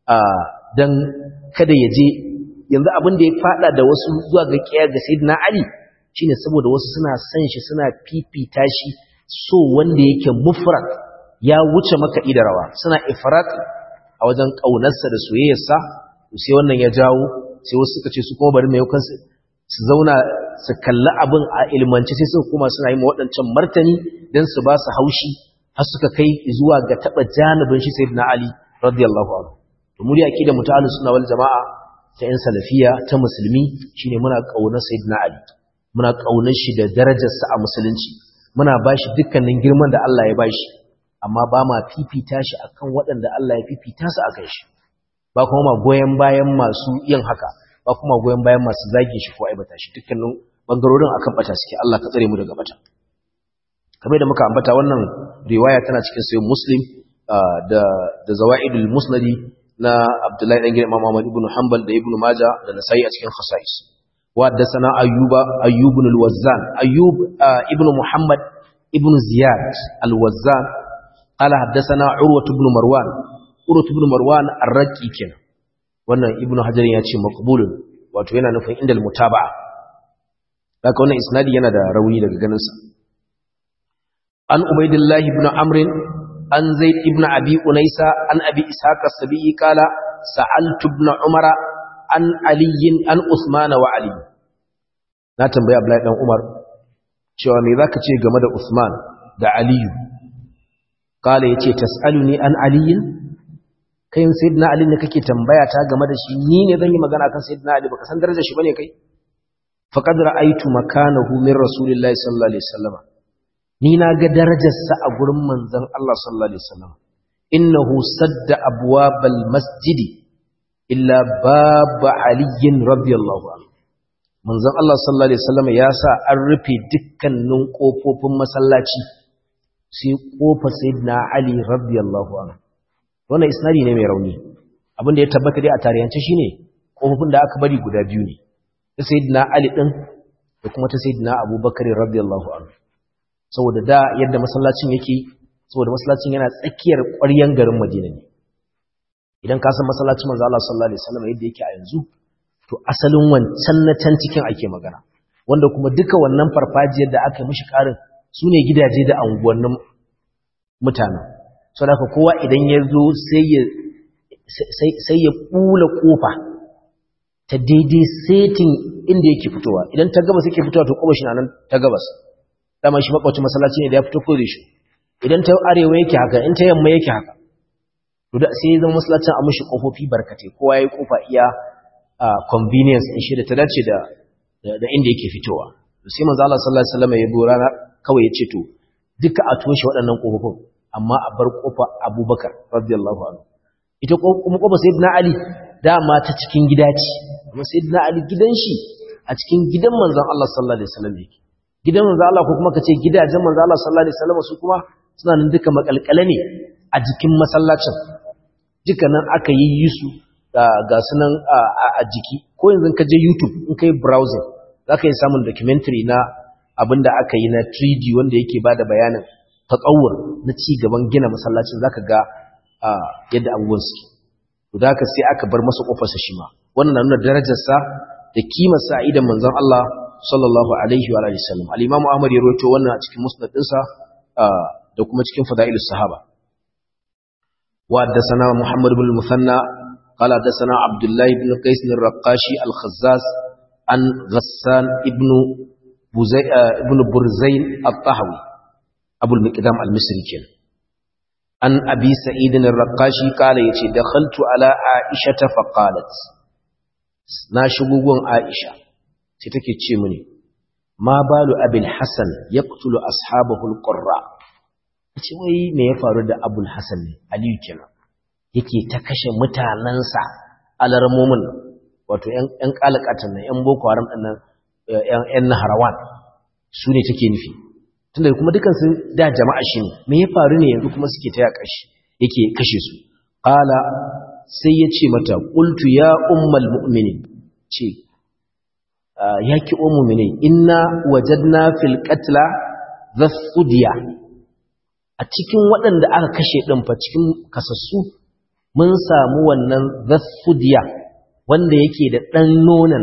don kada ya je yanzu abin da ya fada da wasu zuwa ga kiyar ga sayyidina Ali shine saboda wasu suna san shi suna fifita shi so wanda yake mufrad ya wuce maka da rawa suna ifrat a wajen kaunarsa da soyayyarsa sai wannan ya jawo sai wasu suka ce su kuma bari mai kansu su zauna su kalli abin a ilmance sai suka kuma suna yi waɗancan martani don su ba su haushi har suka kai zuwa ga taɓa janibin shi sayyidina Ali radiyallahu anhu to muri aqida mutahallis sunna wal jamaa ta yan salafiya ta musulmi shine muna kaunar sayyidina ali muna kaunar shi da darajar sa a musulunci muna bashi dukkanin girman da Allah ya bashi amma ba ma fifita shi akan waɗanda Allah ya fifita su akan shi ba kuma ma goyen bayan masu yin haka ba kuma goyen bayan masu zage shi ko aibata shi dukkanin bangarorin akan bata suke Allah ka tsare mu daga bata kamar da muka ambata wannan riwaya tana cikin sayyid muslim da da zawaidul musnadi na Abdullahi dan gidan Imam Ahmad ibn Hanbal da Ibn Majah da Nasa'i a cikin khasais wa haddathana Ayyuba Ayyub ibn al-Wazzan Ayyub ibn Muhammad ibn Ziyad al-Wazzan qala haddathana Urwa ibn Marwan Urwa ibn Marwan ar-Raqi kenan wannan Ibn Hajar ya ce maqbulun wato yana nufin inda al-mutaba'a haka wannan isnadi yana da rauni daga ganin sa an Ubaydillah ibn Amr an zaid ibn abi unaisa an abi ishaq as-sabi'i qala sa'altu ibn umara an ali an usman wa ali na tambayi abdullahi dan umar cewa me zaka ce game da usman da ali qala yace tas'aluni an ali kai sayyidina ali ne kake tambaya ta game da shi ni ne zan yi magana kan sayyidina ali baka san darajar shi bane kai faqad ra'aytu makanahu min rasulillahi sallallahu alaihi wasallam ni na ga darajarsa a gurin manzon Allah sallallahu alaihi wasallam innahu sadda abwabal masjidi illa bab ali radiyallahu anhu manzon Allah sallallahu alaihi wasallam ya sa an rufe dukkanin kofofin masallaci sai kofar sayyidina Ali radiyallahu anhu wannan isnadi ne mai rauni abin da ya tabbata dai a tarihance shine kofofin da aka bari guda biyu ne ta sayyidina Ali din da kuma ta sayyidina Abubakar radiyallahu anhu saboda da yadda masallacin yake saboda masallacin yana tsakiyar ƙwaryen garin Madina ne idan ka san masallacin manzo Allah sallallahu alaihi wasallam yadda yake a yanzu to asalin wancan na can cikin ake magana wanda kuma duka wannan farfajiyar da aka mishi karin sune gidaje da anguwannin mutanen saboda kowa idan ya zo sai ya sai ya kula kofa ta daidai setin inda yake fitowa idan ta gabas yake fitowa to kuma shi nan ta gabas dama shi makwacin masallaci ne da ya fito ko da shi idan ta arewa yake haka in ta yamma yake haka to da sai zama masallacin a mushi kofofi barkatai kowa yayi kofa iya convenience din shi da ta dace da da inda yake fitowa to sai manzo Allah sallallahu alaihi wasallam ya bo rana kawai ya ce to duka a toshe waɗannan kofofin amma a bar kofa Abubakar radiyallahu anhu ita kuma kofa sayyidina Ali dama ta cikin gida ce amma sayyidina Ali gidan shi a cikin gidan manzon Allah sallallahu alaihi wasallam yake gidan manzo Allah ko kuma kace gidajen manzo Allah sallallahu alaihi wasallam su kuma suna nan duka makalkale ne a jikin masallacin dukkanin aka yi yi su ga sunan a jiki ko yanzu ka je YouTube in kai browsing zaka yi samun documentary na abinda aka yi na 3D wanda yake bada bayanin tatawur na ci gaban gina masallacin zaka ga yadda abubuwan su to da haka sai aka bar masa kofar sa shi ma wannan na nuna darajar sa da kimar sa idan manzon Allah sallallahu alaihi wa alihi sallam al-imam ahmad ya rawaito wannan a cikin musnad dinsa da kuma cikin fadailus sahaba wa haddathana muhammad ibn al-musanna qala haddathana abdullah ibn qais al-raqashi al-khazzaz an ghassan ibn buzay ibn burzayn al-tahawi abu al-miqdam al-misri kenan an abi sa'id al-raqashi qala yace dakhaltu ala aisha fa qalat na shigo gun aisha sai take ce mini ma balu abul hasan yaqtulu ashabahu alqurra ce wai me ya faru da abul hasan ne aliyu kenan yake ta kashe mutanansa alarmomin wato yan yan kalakatan nan yan boko haram din nan yan yan naharawan su ne take nufi tunda kuma dukan su da jama'a shi ne me ya faru ne yanzu kuma suke ta yaka shi yake kashe su qala sai ya ce mata qultu ya ummal mu'minin ce ya ki o muminai inna wajadna fil qatla dhasudiya a cikin waɗanda aka kashe ɗin fa cikin kasassu mun samu wannan dhasudiya wanda yake da ɗan nonon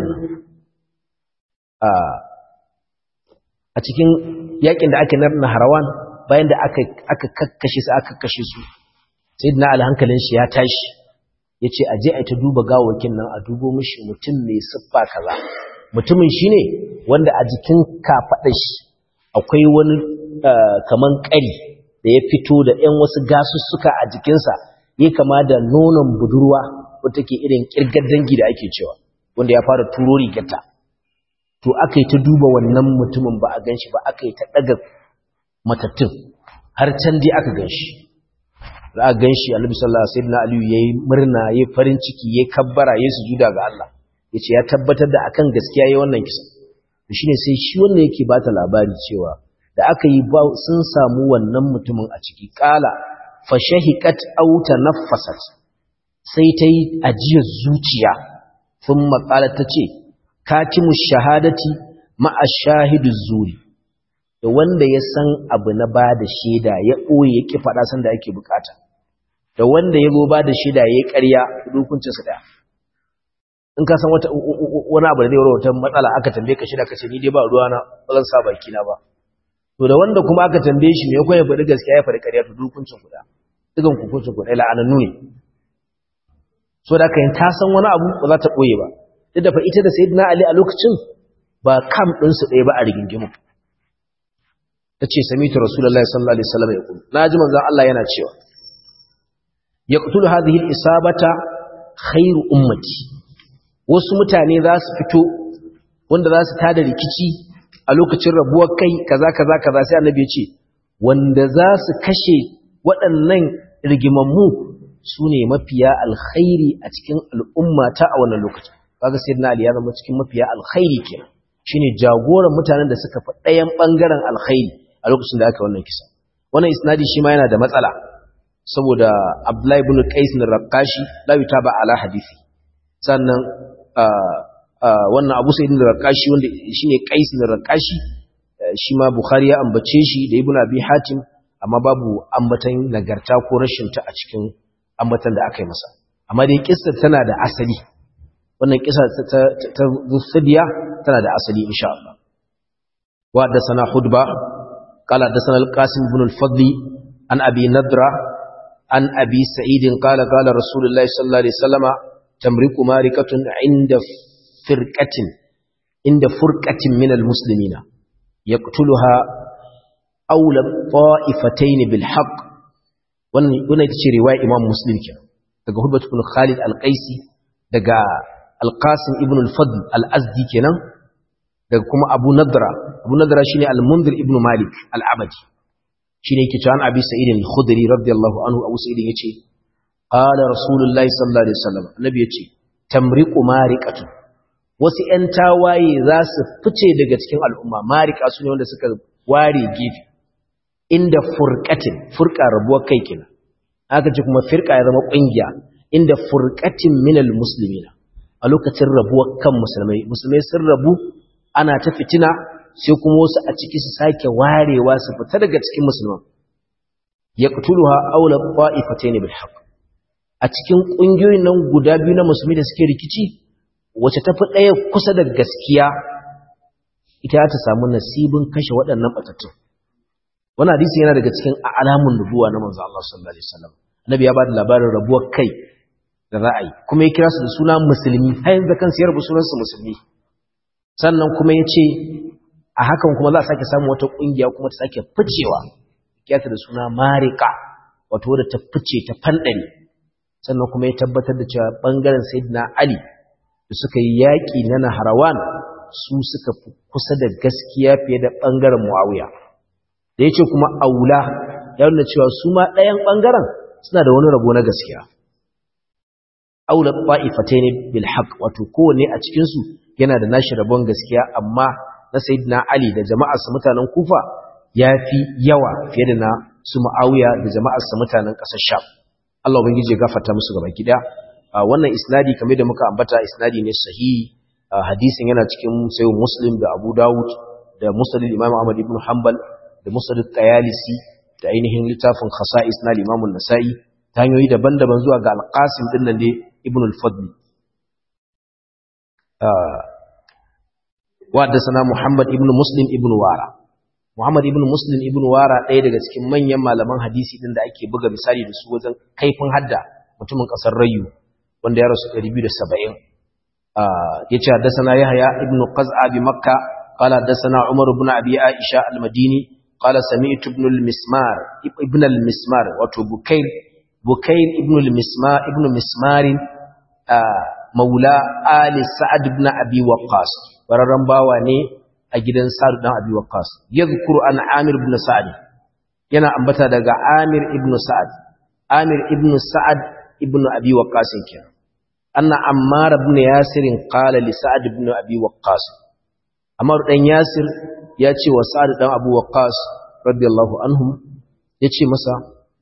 a cikin yakin da aka narna harawan bayan da aka aka kakkashe su aka kashe su sayyidina alhankalin shi ya tashi yace aje a ta duba gawakin nan a dubo mishi mutum mai siffa kaza mutumin shi ne wanda a jikin kafaɗar shi akwai wani kaman ƙari da ya fito da ‘yan wasu gasussuka a jikinsa ya kama da nonon budurwa wata ke irin ƙirgar dangi da ake cewa wanda ya fara turo rigarta to aka yi ta duba wannan mutumin ba a gan shi ba aka yi ta ɗaga matattun har can dai aka gan shi za a gan shi alibi sallallahu alaihi aliyu ya yi murna ya yi farin ciki ya yi kabbara ya yi sujuda ga Allah ya ce ya tabbatar da akan gaskiya ya wannan kisa shi ne sai shi wanda yake ba ta labari cewa da aka yi ba sun samu wannan mutumin a ciki kala fashahiqat aw tanaffasat sai ta yi ajiyar zuciya sun maƙala ta ce katimu shahadati ma'a shahidu zuri da wanda ya san abu na ba da shaida ya ɓoye ya ƙi faɗa sanda ake bukata da wanda ya zo ba da shaida ya yi ƙarya hukuncinsa ɗaya in ka san wata wani abu da zai wata matsala aka tambaye ka shida ka ce ni dai ba ruwa na ba zan sa baki na ba to da wanda kuma aka tambaye shi me yakon ya faɗi gaskiya ya faɗi ƙarya to hukuncin kuɗa dukan hukuncin kuɗa la'anannu ne so da kayan ta san wani abu ba za ta ɓoye ba duk da fa ita da sayyidina ali a lokacin ba kam ɗinsu ɗaya ba a rigingimu ta ce samitu rasulullahi sallallahu alaihi wasallam ya kuma na ji manzon Allah yana cewa yaqtulu hadhihi al-isabata khairu ummati wasu mutane za su fito wanda za su tada rikici a lokacin rabuwar kai kaza kaza kaza sai annabi ya ce wanda za su kashe waɗannan rigimammu su ne mafiya alkhairi a cikin al'umma ta a wannan lokacin kaga sayyidina ali ya zama cikin mafiya alkhairi kenan shine jagoran mutanen da suka fi ɗayan ɓangaren alkhairi a lokacin da aka wannan kisa wannan isnadi shi ma yana da matsala saboda Abdullahi ibn Qais bin Raqashi la yutaba ala hadisi sannan wannan Abu Sa'id bin Raqashi wanda shine Qais bin Raqashi shi ma Bukhari ya ambace shi da Ibn Abi Hatim amma babu ambatan nagarta ko rashin ta a cikin ambatan da aka yi masa amma dai kissa tana da asali wannan kissa ta ta Zufiya tana da asali insha Allah wa da sana hudba qala da sana al-Qasim ibn al-Fadl an Abi Nadra an Abi Sa'id qala qala Rasulullahi sallallahu alaihi wasallama tamriku marikatun inda firqatin inda furqatin min al-muslimina yaqtuluha awla ta'ifatayn bil haqq wannan ita ce riwaya Imam Muslim kenan daga Hudbat ibn Khalid al-Qaisi daga Al-Qasim ibn al-Fadl al-Azdi kenan daga kuma Abu Nadra Abu Nadra shine al-Mundhir ibn Malik al-Abadi shine yake cewa Abi Sa'id al-Khudri radiyallahu anhu Abu Sa'id yace qala Rasulullahi sallallahu alaihi wasallam annabi yace tamriqu mariqatu wasu ƴan tawaye za su fice daga cikin al'umma mariqa su ne wanda suka ware gefe inda furqatin furqa rabuwar kai kenan aka ce kuma firqa ya zama kungiya inda furqatin minal muslimina a lokacin rabuwar kan musulmai musulmai sun rabu ana ta fitina sai kuma wasu a ciki su sake warewa su fita daga cikin musulman yaqtuluha awla qa'ifatayn bil haqq a cikin kungiyoyin nan guda biyu na musulmi da suke rikici wace tafi daya kusa da gaskiya ita ta samu nasibin kashe waɗannan batattun wannan hadisi yana daga cikin alamun nubuwa na manzo Allah sallallahu alaihi wasallam annabi ya ba da labarin rabuwar kai da ra'ayi kuma ya kira su da suna musulmi har yanzu kan siyar sunan su musulmi sannan kuma ya ce a hakan kuma za a sake samun wata kungiya kuma ta sake ficewa kiyata da suna marika wato wadda ta fice ta fandare sannan kuma ya tabbatar da cewa bangaren sayyidina ali da suka yi yaƙi na naharawan su suka fi kusa da gaskiya fiye da bangaren muawiya da ya ce kuma aula ya nuna cewa su ma ɗayan ɓangaren suna da wani rabo na gaskiya aula ƙwa'ifatai ne bilhaq wato kowane a cikinsu yana da nashi rabon gaskiya amma na sayidina ali da jama'arsa mutanen kufa ya fi yawa fiye da na su ma'auya da jama'arsa mutanen ƙasar sham Allah ubangiji ya gafarta musu gaba gida wannan isnadi kamar da muka ambata isnadi ne sahihi hadisin yana cikin sayo muslim da abu dawud da musnad imam ahmad ibn hanbal da musnad tayalisi da ainihin littafin khasa'is na Imam nasai ta hanyoyi daban-daban zuwa ga al-Qasim din nan dai Ibn al-Fadl wa sana Muhammad ibn Muslim ibn Wara Muhammad ibn Muslim ibn Wara ɗaya daga cikin manyan malaman hadisi din da ake buga misali da su wajen kaifin hadda mutumin ƙasar Rayu wanda ya rasu 270 yace haddathana Yahya ibn Qaz'a bi Makkah قال حدثنا عمر بن ابي عائشه المديني قال سمعت ابن المسمار ابن المسمار وتو بكير بكير ابن المسمار ابن مسمار مولى آل سعد بن أبي وقاص وررن باوا ne a gidan Sa'd dan Abi Waqqas yadhkuru an Amir ibn Sa'd yana ambata daga Amir ibn Sa'd Amir ibn Sa'd ibn Abi Waqqas kenan anna Ammar ibn Yasir qala li Sa'd ibn Abi Waqqas Ammar dan Yasir ya ce wa Sa'ad dan Abu Waqqas radiyallahu anhum ya ce masa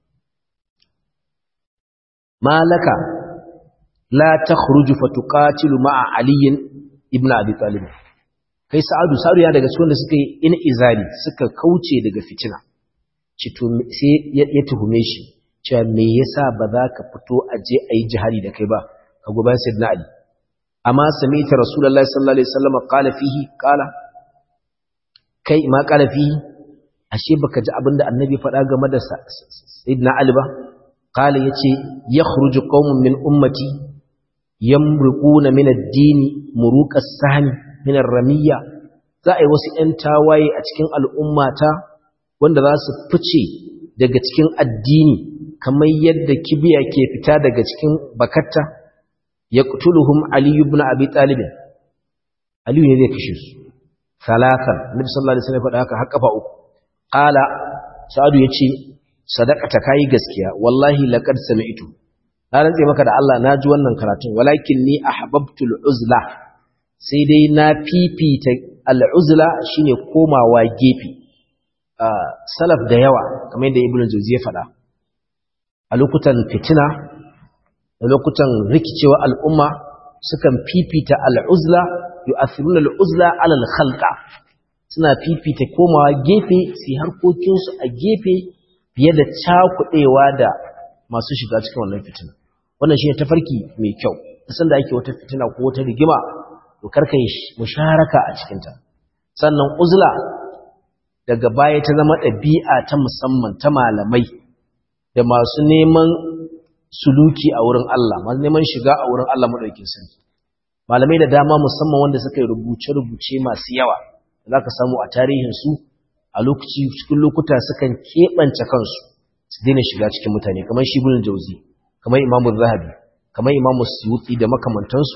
malaka la takhruju fatuqatilu ma'a Ali ibn Abi Talib kai Sa'adu Sa'adu ya daga cikin da suka yi in izali suka kauce daga fitina ci to sai ya tuhume shi cewa me yasa ba za ka fito a je a yi jihadi da kai ba ka goban Sayyidina Ali amma sami'ta Rasulullahi sallallahu alaihi wasallam qala fihi qala kai ma qala fihi ashe baka ji abinda annabi faɗa game da Sayyidina Ali ba qala yace yakhruju qaumun min ummati yamruquna min ad-din muruqas sahmi min ar-ramiyya za a yi wasu ‘yan tawaye a cikin al'ummata wanda za su fice daga cikin addini kamar yadda kibiya ke fita daga cikin bakatta ya ƙutuluhun aliyu bin abi ɗalibin aliyu ne zai kashe su salatan nabi sallallahu alaihi wasallam faɗa haka har kafa uku qala sa'adu yace sadaqata kai gaskiya wallahi laqad sami'tu na rantse maka da Allah naji wannan karatun walakin ni ahbabtul uzla sai dai na fifita al'uzla shine komawa gefe salaf da yawa kamar yadda ibnu jawzi ya faɗa a lokutan fitina da lokutan rikicewa al'umma sukan fifita al'uzla yu'athiruna al'uzla ala al-khalqa suna fifita komawa gefe su harkokinsu a gefe fiye da cakuɗewa da masu shiga cikin wannan fitina wannan shi ne tafarki mai kyau san da ake wata fitina ko wata rigima to karka yi musharaka a cikinta sannan uzla daga baya ta zama ɗabi'a ta musamman ta malamai da masu neman suluki a wurin Allah masu neman shiga a wurin Allah maɗaukin sarki malamai da dama musamman wanda suka yi rubuce-rubuce masu yawa za ka samu a tarihinsu a lokaci cikin lokuta sukan keɓance kansu su daina shiga cikin mutane kamar shi bulun jauzi kamar imamu zahabi kamar imamu suyuti da makamantansu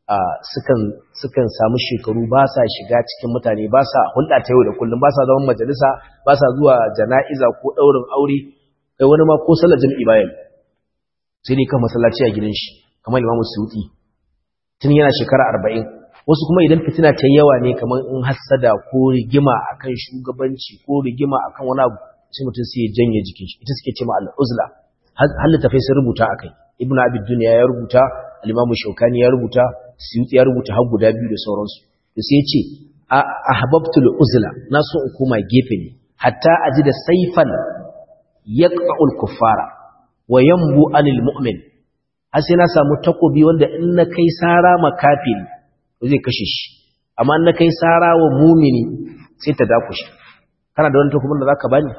sukan samu shekaru ba sa shiga cikin mutane ba sa hulɗa ta yau da kullum ba sa zaman majalisa ba sa zuwa jana'iza ko ɗaurin aure kai wani ma ko sallar jam'i bayan sai dai kan masallaci a gidan shi kamar imamu suyuti tun yana shekara arba'in wasu kuma idan fitina ta yawa ne kamar in hassada ko rigima akan shugabanci ko rigima akan wani abu sai mutum sai ya janye jikin shi ita suke ce ma al'uzla har tafai sun rubuta akai ibn abid dunya ya rubuta al-imamu shaukani ya rubuta suyuti ya rubuta har guda biyu da sauransu to sai ya ce ahbabtul uzla na so in koma gefe ne hatta aji da saifan yaqta'ul kuffara wa yanbu anil mu'min har sai na samu takobi wanda in na kai sara makafiri zai kashe shi amma in na kai sara wa mumini sai ta dakushe kana da wani takobin da zaka bani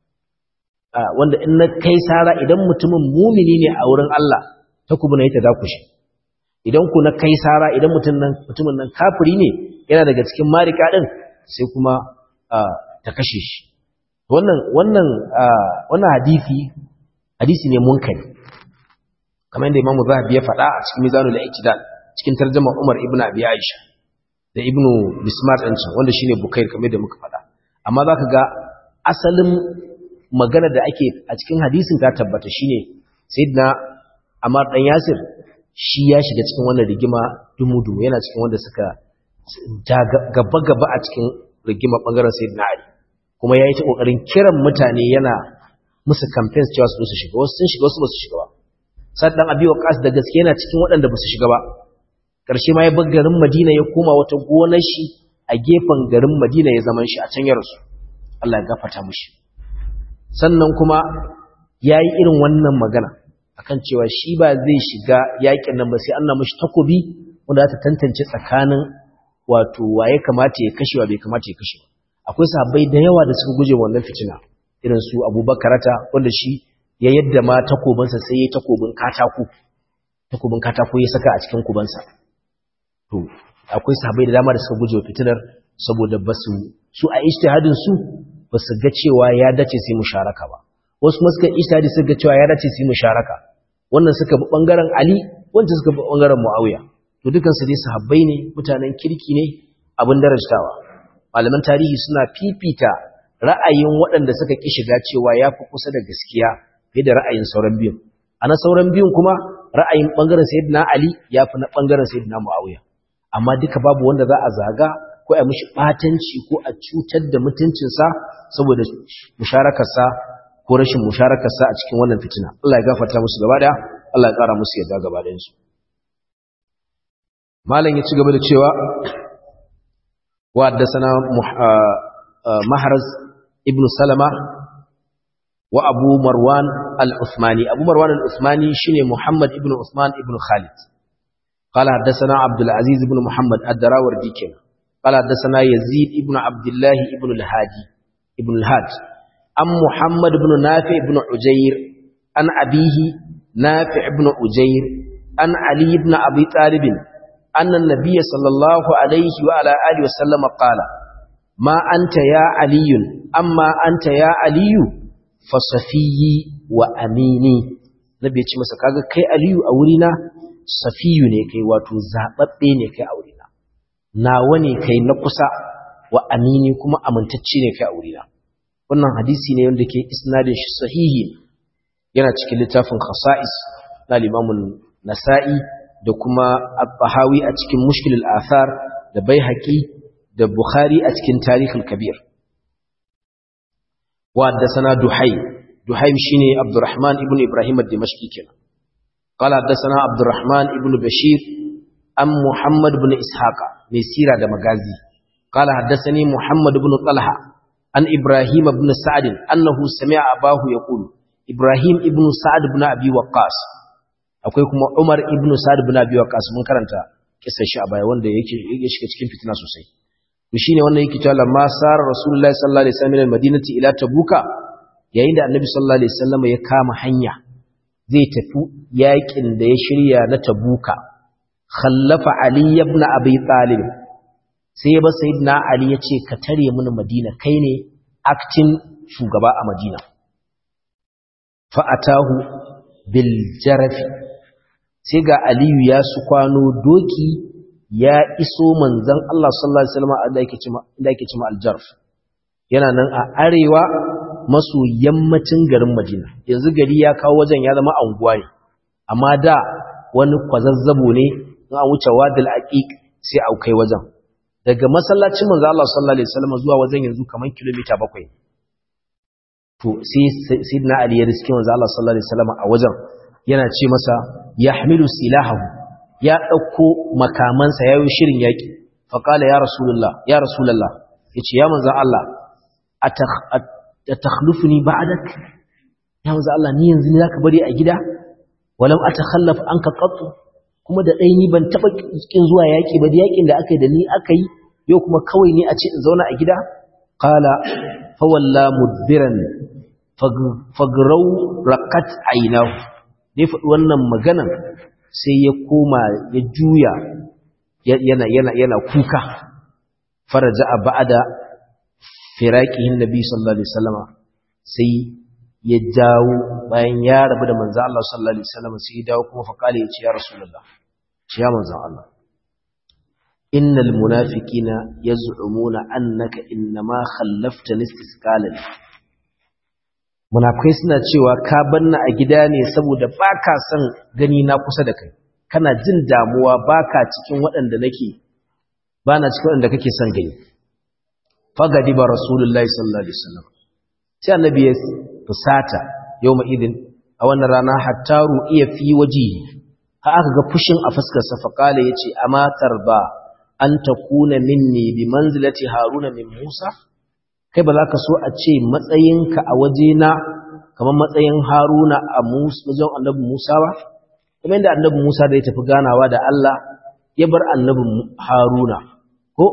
wanda in na kai sara idan mutumin mumini ne a wurin Allah takobin ya ta dakushe idan ku na kai sara idan mutumin nan kafiri ne yana daga cikin marika din sai kuma ta kashe shi wannan wannan wannan hadisi hadisi ne munkari kamar yadda Imam Zahabi ya faɗa a cikin Mizanul I'tidal cikin tarjuma Umar ibn Abi Aisha da Ibn Bismar din can wanda shine Bukair kamar da muka faɗa amma zaka ga asalin magana da ake a cikin hadisin ta tabbata shine Sayyidina Ammar dan Yasir shi ya shiga cikin wannan rigima dumudu yana cikin wanda suka gaba gaba a cikin rigima bangaren Sayyidina Ali kuma yayi ta kokarin kiran mutane yana musu campaigns cewa su su shiga wasu sun shiga wasu ba su shiga ba saddan abi waqas da gaske yana cikin waɗanda ba su shiga ba ƙarshe ma ya bar garin Madina ya koma wata gonar shi a gefen garin Madina ya zaman shi a can ya rasu Allah ya gafarta mishi sannan kuma yayi irin wannan magana akan cewa shi ba zai shiga yakin nan ba sai Allah mishi takobi wanda za ta tantance tsakanin wato waye kamata ya kashe wa bai kamata ya kashe akwai sahabbai da yawa da suka guje wannan fitina irin su Abubakarata wanda shi ya yadda ma takobinsa sai ya takobin katako takobin katako ya saka a cikin kubansa to akwai sahabbai da dama da suka guje fitinar saboda basu su a ijtihadin su basu ga cewa ya dace sai musharaka ba wasu kuma suka ijtihadi suka ga cewa ya dace sai musharaka wannan suka bi bangaren Ali wancan suka bi bangaren Muawiya to dukan su dai sahabbai ne mutanen kirki ne abin darajtawa malaman tarihi suna fifita ra'ayin waɗanda suka ki shiga cewa yafi kusa da gaskiya fiye da ra'ayin sauran biyun a na sauran biyun kuma ra'ayin ɓangaren sayyidina ali ya fi na ɓangaren sayyidina muawiya amma duka babu wanda za a zaga ko a mishi ɓatanci ko a cutar da mutuncinsa saboda musharakarsa ko rashin musharakarsa a cikin wannan fitina Allah ya gafarta musu gaba ɗaya Allah ya ƙara musu yadda gaba ɗayansu malam ya ci gaba da cewa wa haddasana mahraz ibn salama وأبو مروان العثماني أبو مروان العثماني شنو محمد ابن عثمان ابن خالد قال حدثنا عبد العزيز بن محمد الدراوردي كنا قال حدثنا يزيد ابن عبد الله ابن الهادي ابن الهاد أم محمد بن نافع بن عجير أن أبيه نافع بن عجير أن علي بن أبي طالب أن النبي صلى الله عليه وعلى آله وسلم قال ما أنت يا علي أما أنت يا علي fasafiyi wa amini nabi ya ce masa kaga kai aliyu a wurina safiyu ne kai wato zababbe ne kai a wurina nawa ne kai na kusa wa amini kuma amintacce ne kai a wurina wannan hadisi ne wanda ke isnadin shi sahihi yana cikin littafin khasa'is na limamun nasa'i da kuma al-bahawi a cikin mushkilul athar da baihaqi da bukhari a cikin tarihul kabir wa haddathana duhaym duhaym shine abdurrahman ibn ibrahim ad-dimashqi kenan قال حدثنا عبد الرحمن ابن بشير أم محمد بن إسحاق مسيرة دمغازي قال حدثني محمد بن طلحة عن إبراهيم بن سعد أنه سمع أباه يقول إبراهيم ابن سعد بن أبي وقاص akwai kuma Umar ibn Sa'd ibn Abi Waqqas mun karanta kissar shi a baya wanda yake yake shiga cikin fitina sosai to shine wannan yake cewa lamma sar Rasulullahi sallallahu alaihi wasallam al-Madinati ila Tabuka yayin da Annabi sallallahu alaihi wasallam ya kama hanya zai tafi yakin da ya shirya na Tabuka khallafa Ali ibn Abi Talib sai ya ba sayyidina Ali ya ce ka tare mini Madina kai ne acting shugaba a Madina fa atahu bil jarafi sai ga Aliyu ya su kwano doki ya iso manzon Allah sallallahu alaihi wasallam da yake cima da yake cima al-jarf yana nan a arewa maso yammacin garin Madina yanzu gari ya kawo wajen ya zama anguwa ne amma da wani kwazazzabo ne in an wuce wadil aqiq sai au kai wajen daga masallacin manzo Allah sallallahu alaihi wasallam zuwa wajen yanzu kaman kilomita 7 to sai sayyidina Ali ya riske manzo Allah sallallahu alaihi wasallam a wajen yana ce masa yahmilu silahahu ya dauko makamansa yayin shirin yaki fa qala ya rasulullah ya rasulullah yace ya manzo Allah atakhlufuni ba'dak ya manzo Allah ni yanzu ne zaka bari a gida walam atakhallaf anka qattu kuma da ɗai ni ban taɓa ƙin zuwa yaƙi ba da yaƙin da aka yi da ni aka yi yau kuma kawai ne a ce in zauna a gida ƙala fawalla mudbiran fagrau rakat ainihu ne faɗi wannan maganan sai ya koma ya juya yana kuka faraja a ba'ada firaƙihin nabi sallallahu alaihi wasallama sai ya dawo bayan ya rabu da manzo Allah sallallahu alaihi wasallam sai ya dawo kuma faqali ya ce ya rasulullah ce ya manzo Allah innal munafiqina yaz'umuna annaka innama khallaftani istisqalan munafikai suna cewa ka banna a gida ne saboda baka son gani na kusa da kai kana jin damuwa baka cikin waɗanda nake bana cikin waɗanda kake son gani fagadiba rasulullahi sallallahu alaihi wasallam sai annabi ya fusata yau idin a wannan rana hattaru iya fi waje ha aka ga fushin a fuskarsa faƙala ya ce a matar ba an ta kuna minni bi manzilati haruna min musa kai ba za ka so a ce matsayinka a wajena kamar matsayin haruna a wajen annabi musa ba kuma inda annabi musa da ya tafi ganawa da allah ya bar annabi haruna ko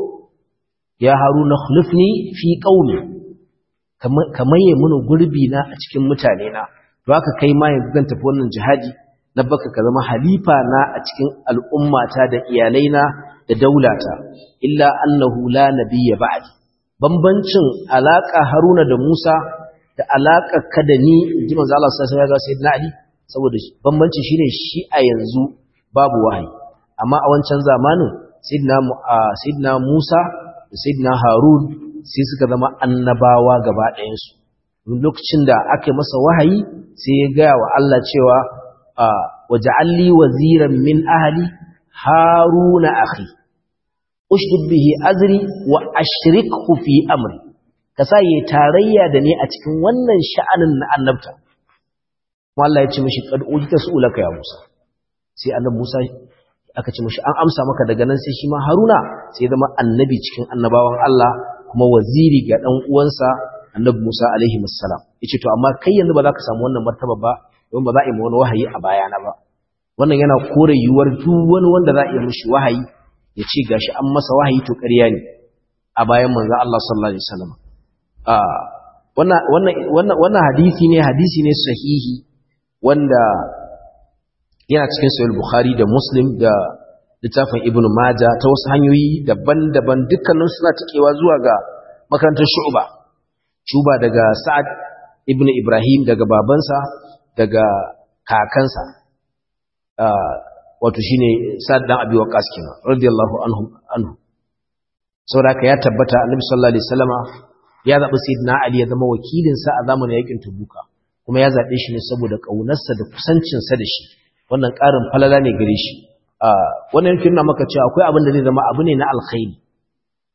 ya haruna khulufni fi qaumi kamar yi mini gurbi na a cikin mutane na to haka kai ma yanzu zan tafi wannan jihadi na baka ka zama halifa na a cikin al'ummata da iyalaina da daulata illa annahu la nabiyya ba'di bambancin alaka Haruna da Musa da alaka ka da ni ji manzo Allah sallallahu alaihi wasallam sayyidina Ali saboda bambanci shine shi a yanzu babu wahayi amma a wancan zamanin sayyidina sayyidina Musa da sayyidina Harun sai suka zama annabawa gaba ɗayansu lokacin da aka yi masa wahayi sai ya gaya wa Allah cewa waje alli waziran min ahali haruna akhi ushdud bihi azri wa ashrikhu fi amri ka sa yi tarayya da ni a cikin wannan sha'anin na annabta kuma Allah ya ce mishi qad ujita su'ulaka ya Musa sai annabi Musa aka ce mishi an amsa maka daga nan sai shi ma Haruna sai zama annabi cikin annabawan Allah kuma waziri ga ɗan uwansa annabi Musa alaihi wassalam yace to amma kai yanzu ba za ka samu wannan martaba ba don ba za a yi wani wahayi a bayana ba wannan yana kore yiwuwar duk wani wanda za a yi mishi wahayi ya ce gashi an masa wahayi to ƙarya ne a bayan manzo Allah sallallahu alaihi wasallam a wannan wannan wannan wannan hadisi ne hadisi ne sahihi wanda yana cikin sahih bukhari da muslim da littafin ibn maja ta wasu hanyoyi daban-daban dukkanin suna tikewa zuwa ga makarantar shu'ba shuba daga sa'ad ibn ibrahim daga babansa daga kakansa wato shine sa'ad dan abi waqas kenan radiyallahu anhu anhu saboda ya tabbata annabi sallallahu alaihi wasallama ya zabi sayyidina ali ya zama wakilin sa a zamanin yakin tabuka kuma ya zabe shi ne saboda kaunarsa da kusancin sa da shi wannan karin falala ne gare shi wannan yake nuna maka cewa akwai abin da zai zama abu ne na alkhairi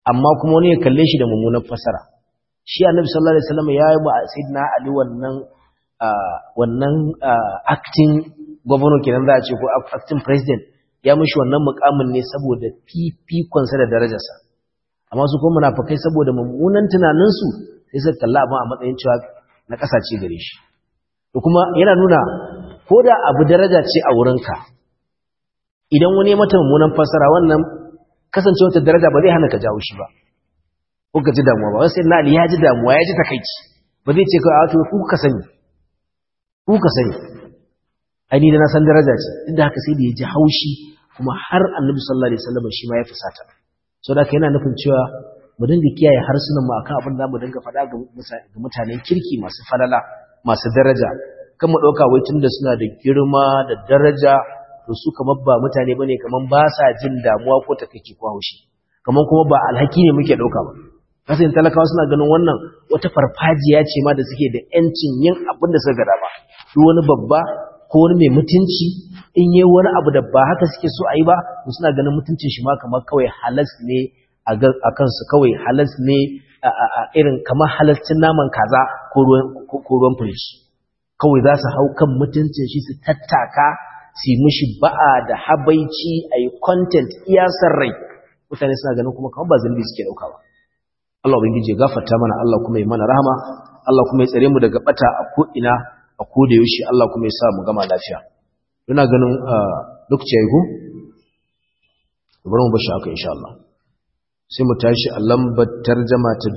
amma kuma wani ya kalle shi da mummunan fasara shi annabi sallallahu alaihi wasallam ya yi ba sayyidina ali wannan wannan acting governor kenan za a ce ko acting president ya mishi wannan mukamin ne saboda fifikonsa da darajarsa amma su kuma munafikai saboda mummunan tunaninsu sai suka kalla abin a matsayin cewa na kasace gare shi to kuma yana nuna ko da abu daraja ce a wurinka idan wani mata mummunan fasara wannan kasance wata daraja ba zai hana ka jawo shi ba ko ka ji damuwa ba wai sai na ya ji damuwa ya ji takaici ba zai ce ka a to ku ka sani ku ka sani ai ni da na san daraja ce duk da haka sai da ya ji haushi kuma har annabi sallallahu alaihi wasallam shi ma ya fusata so da yana nufin cewa mu dinga kiyaye harsunan mu akan abin da mu dinga faɗa ga mutanen kirki masu falala masu daraja kan mu ɗauka wai tunda suna da girma da daraja to su kamar ba mutane bane kamar ba sa jin damuwa ko takeici ko haushi kamar kuma ba alhaki ne muke ɗauka ba kasan talakawa suna ganin wannan wata farfajiya ce ma da suke da yancin yin abin da suka gada ba duk wani babba ko wani mai mutunci in yi wani abu da ba haka suke so a yi ba to suna ganin mutuncin shi ma kamar kawai halas ne a kansu kawai halas ne a irin kamar halascin naman kaza ko ruwan firish kawai za su hau kan mutuncin shi su tattaka su yi mishi ba'a da habaici a yi content iyasar rai mutane suna ganin kuma kamar ba zambi suke dauka ba Allah ubangiji ya gafarta mana Allah kuma ya mana rahama Allah kuma ya tsare mu daga bata a ko ina a ko da yaushe Allah kuma ya sa mu gama lafiya ina ganin lokaci yayi ko bari mu bashi haka insha Allah sai mu tashi a lambar tarjama ta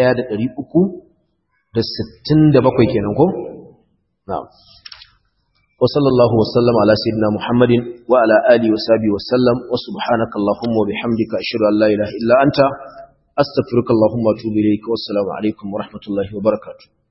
1367 kenan ko na'am wa sallallahu wa sallama ala sayyidina muhammadin wa ala alihi wa sahbihi wa sallam wa subhanaka allahumma wa bihamdika ashhadu an la ilaha illa anta astaghfiruka allahumma wa atubu ilayk wa assalamu alaikum wa rahmatullahi wa barakatuh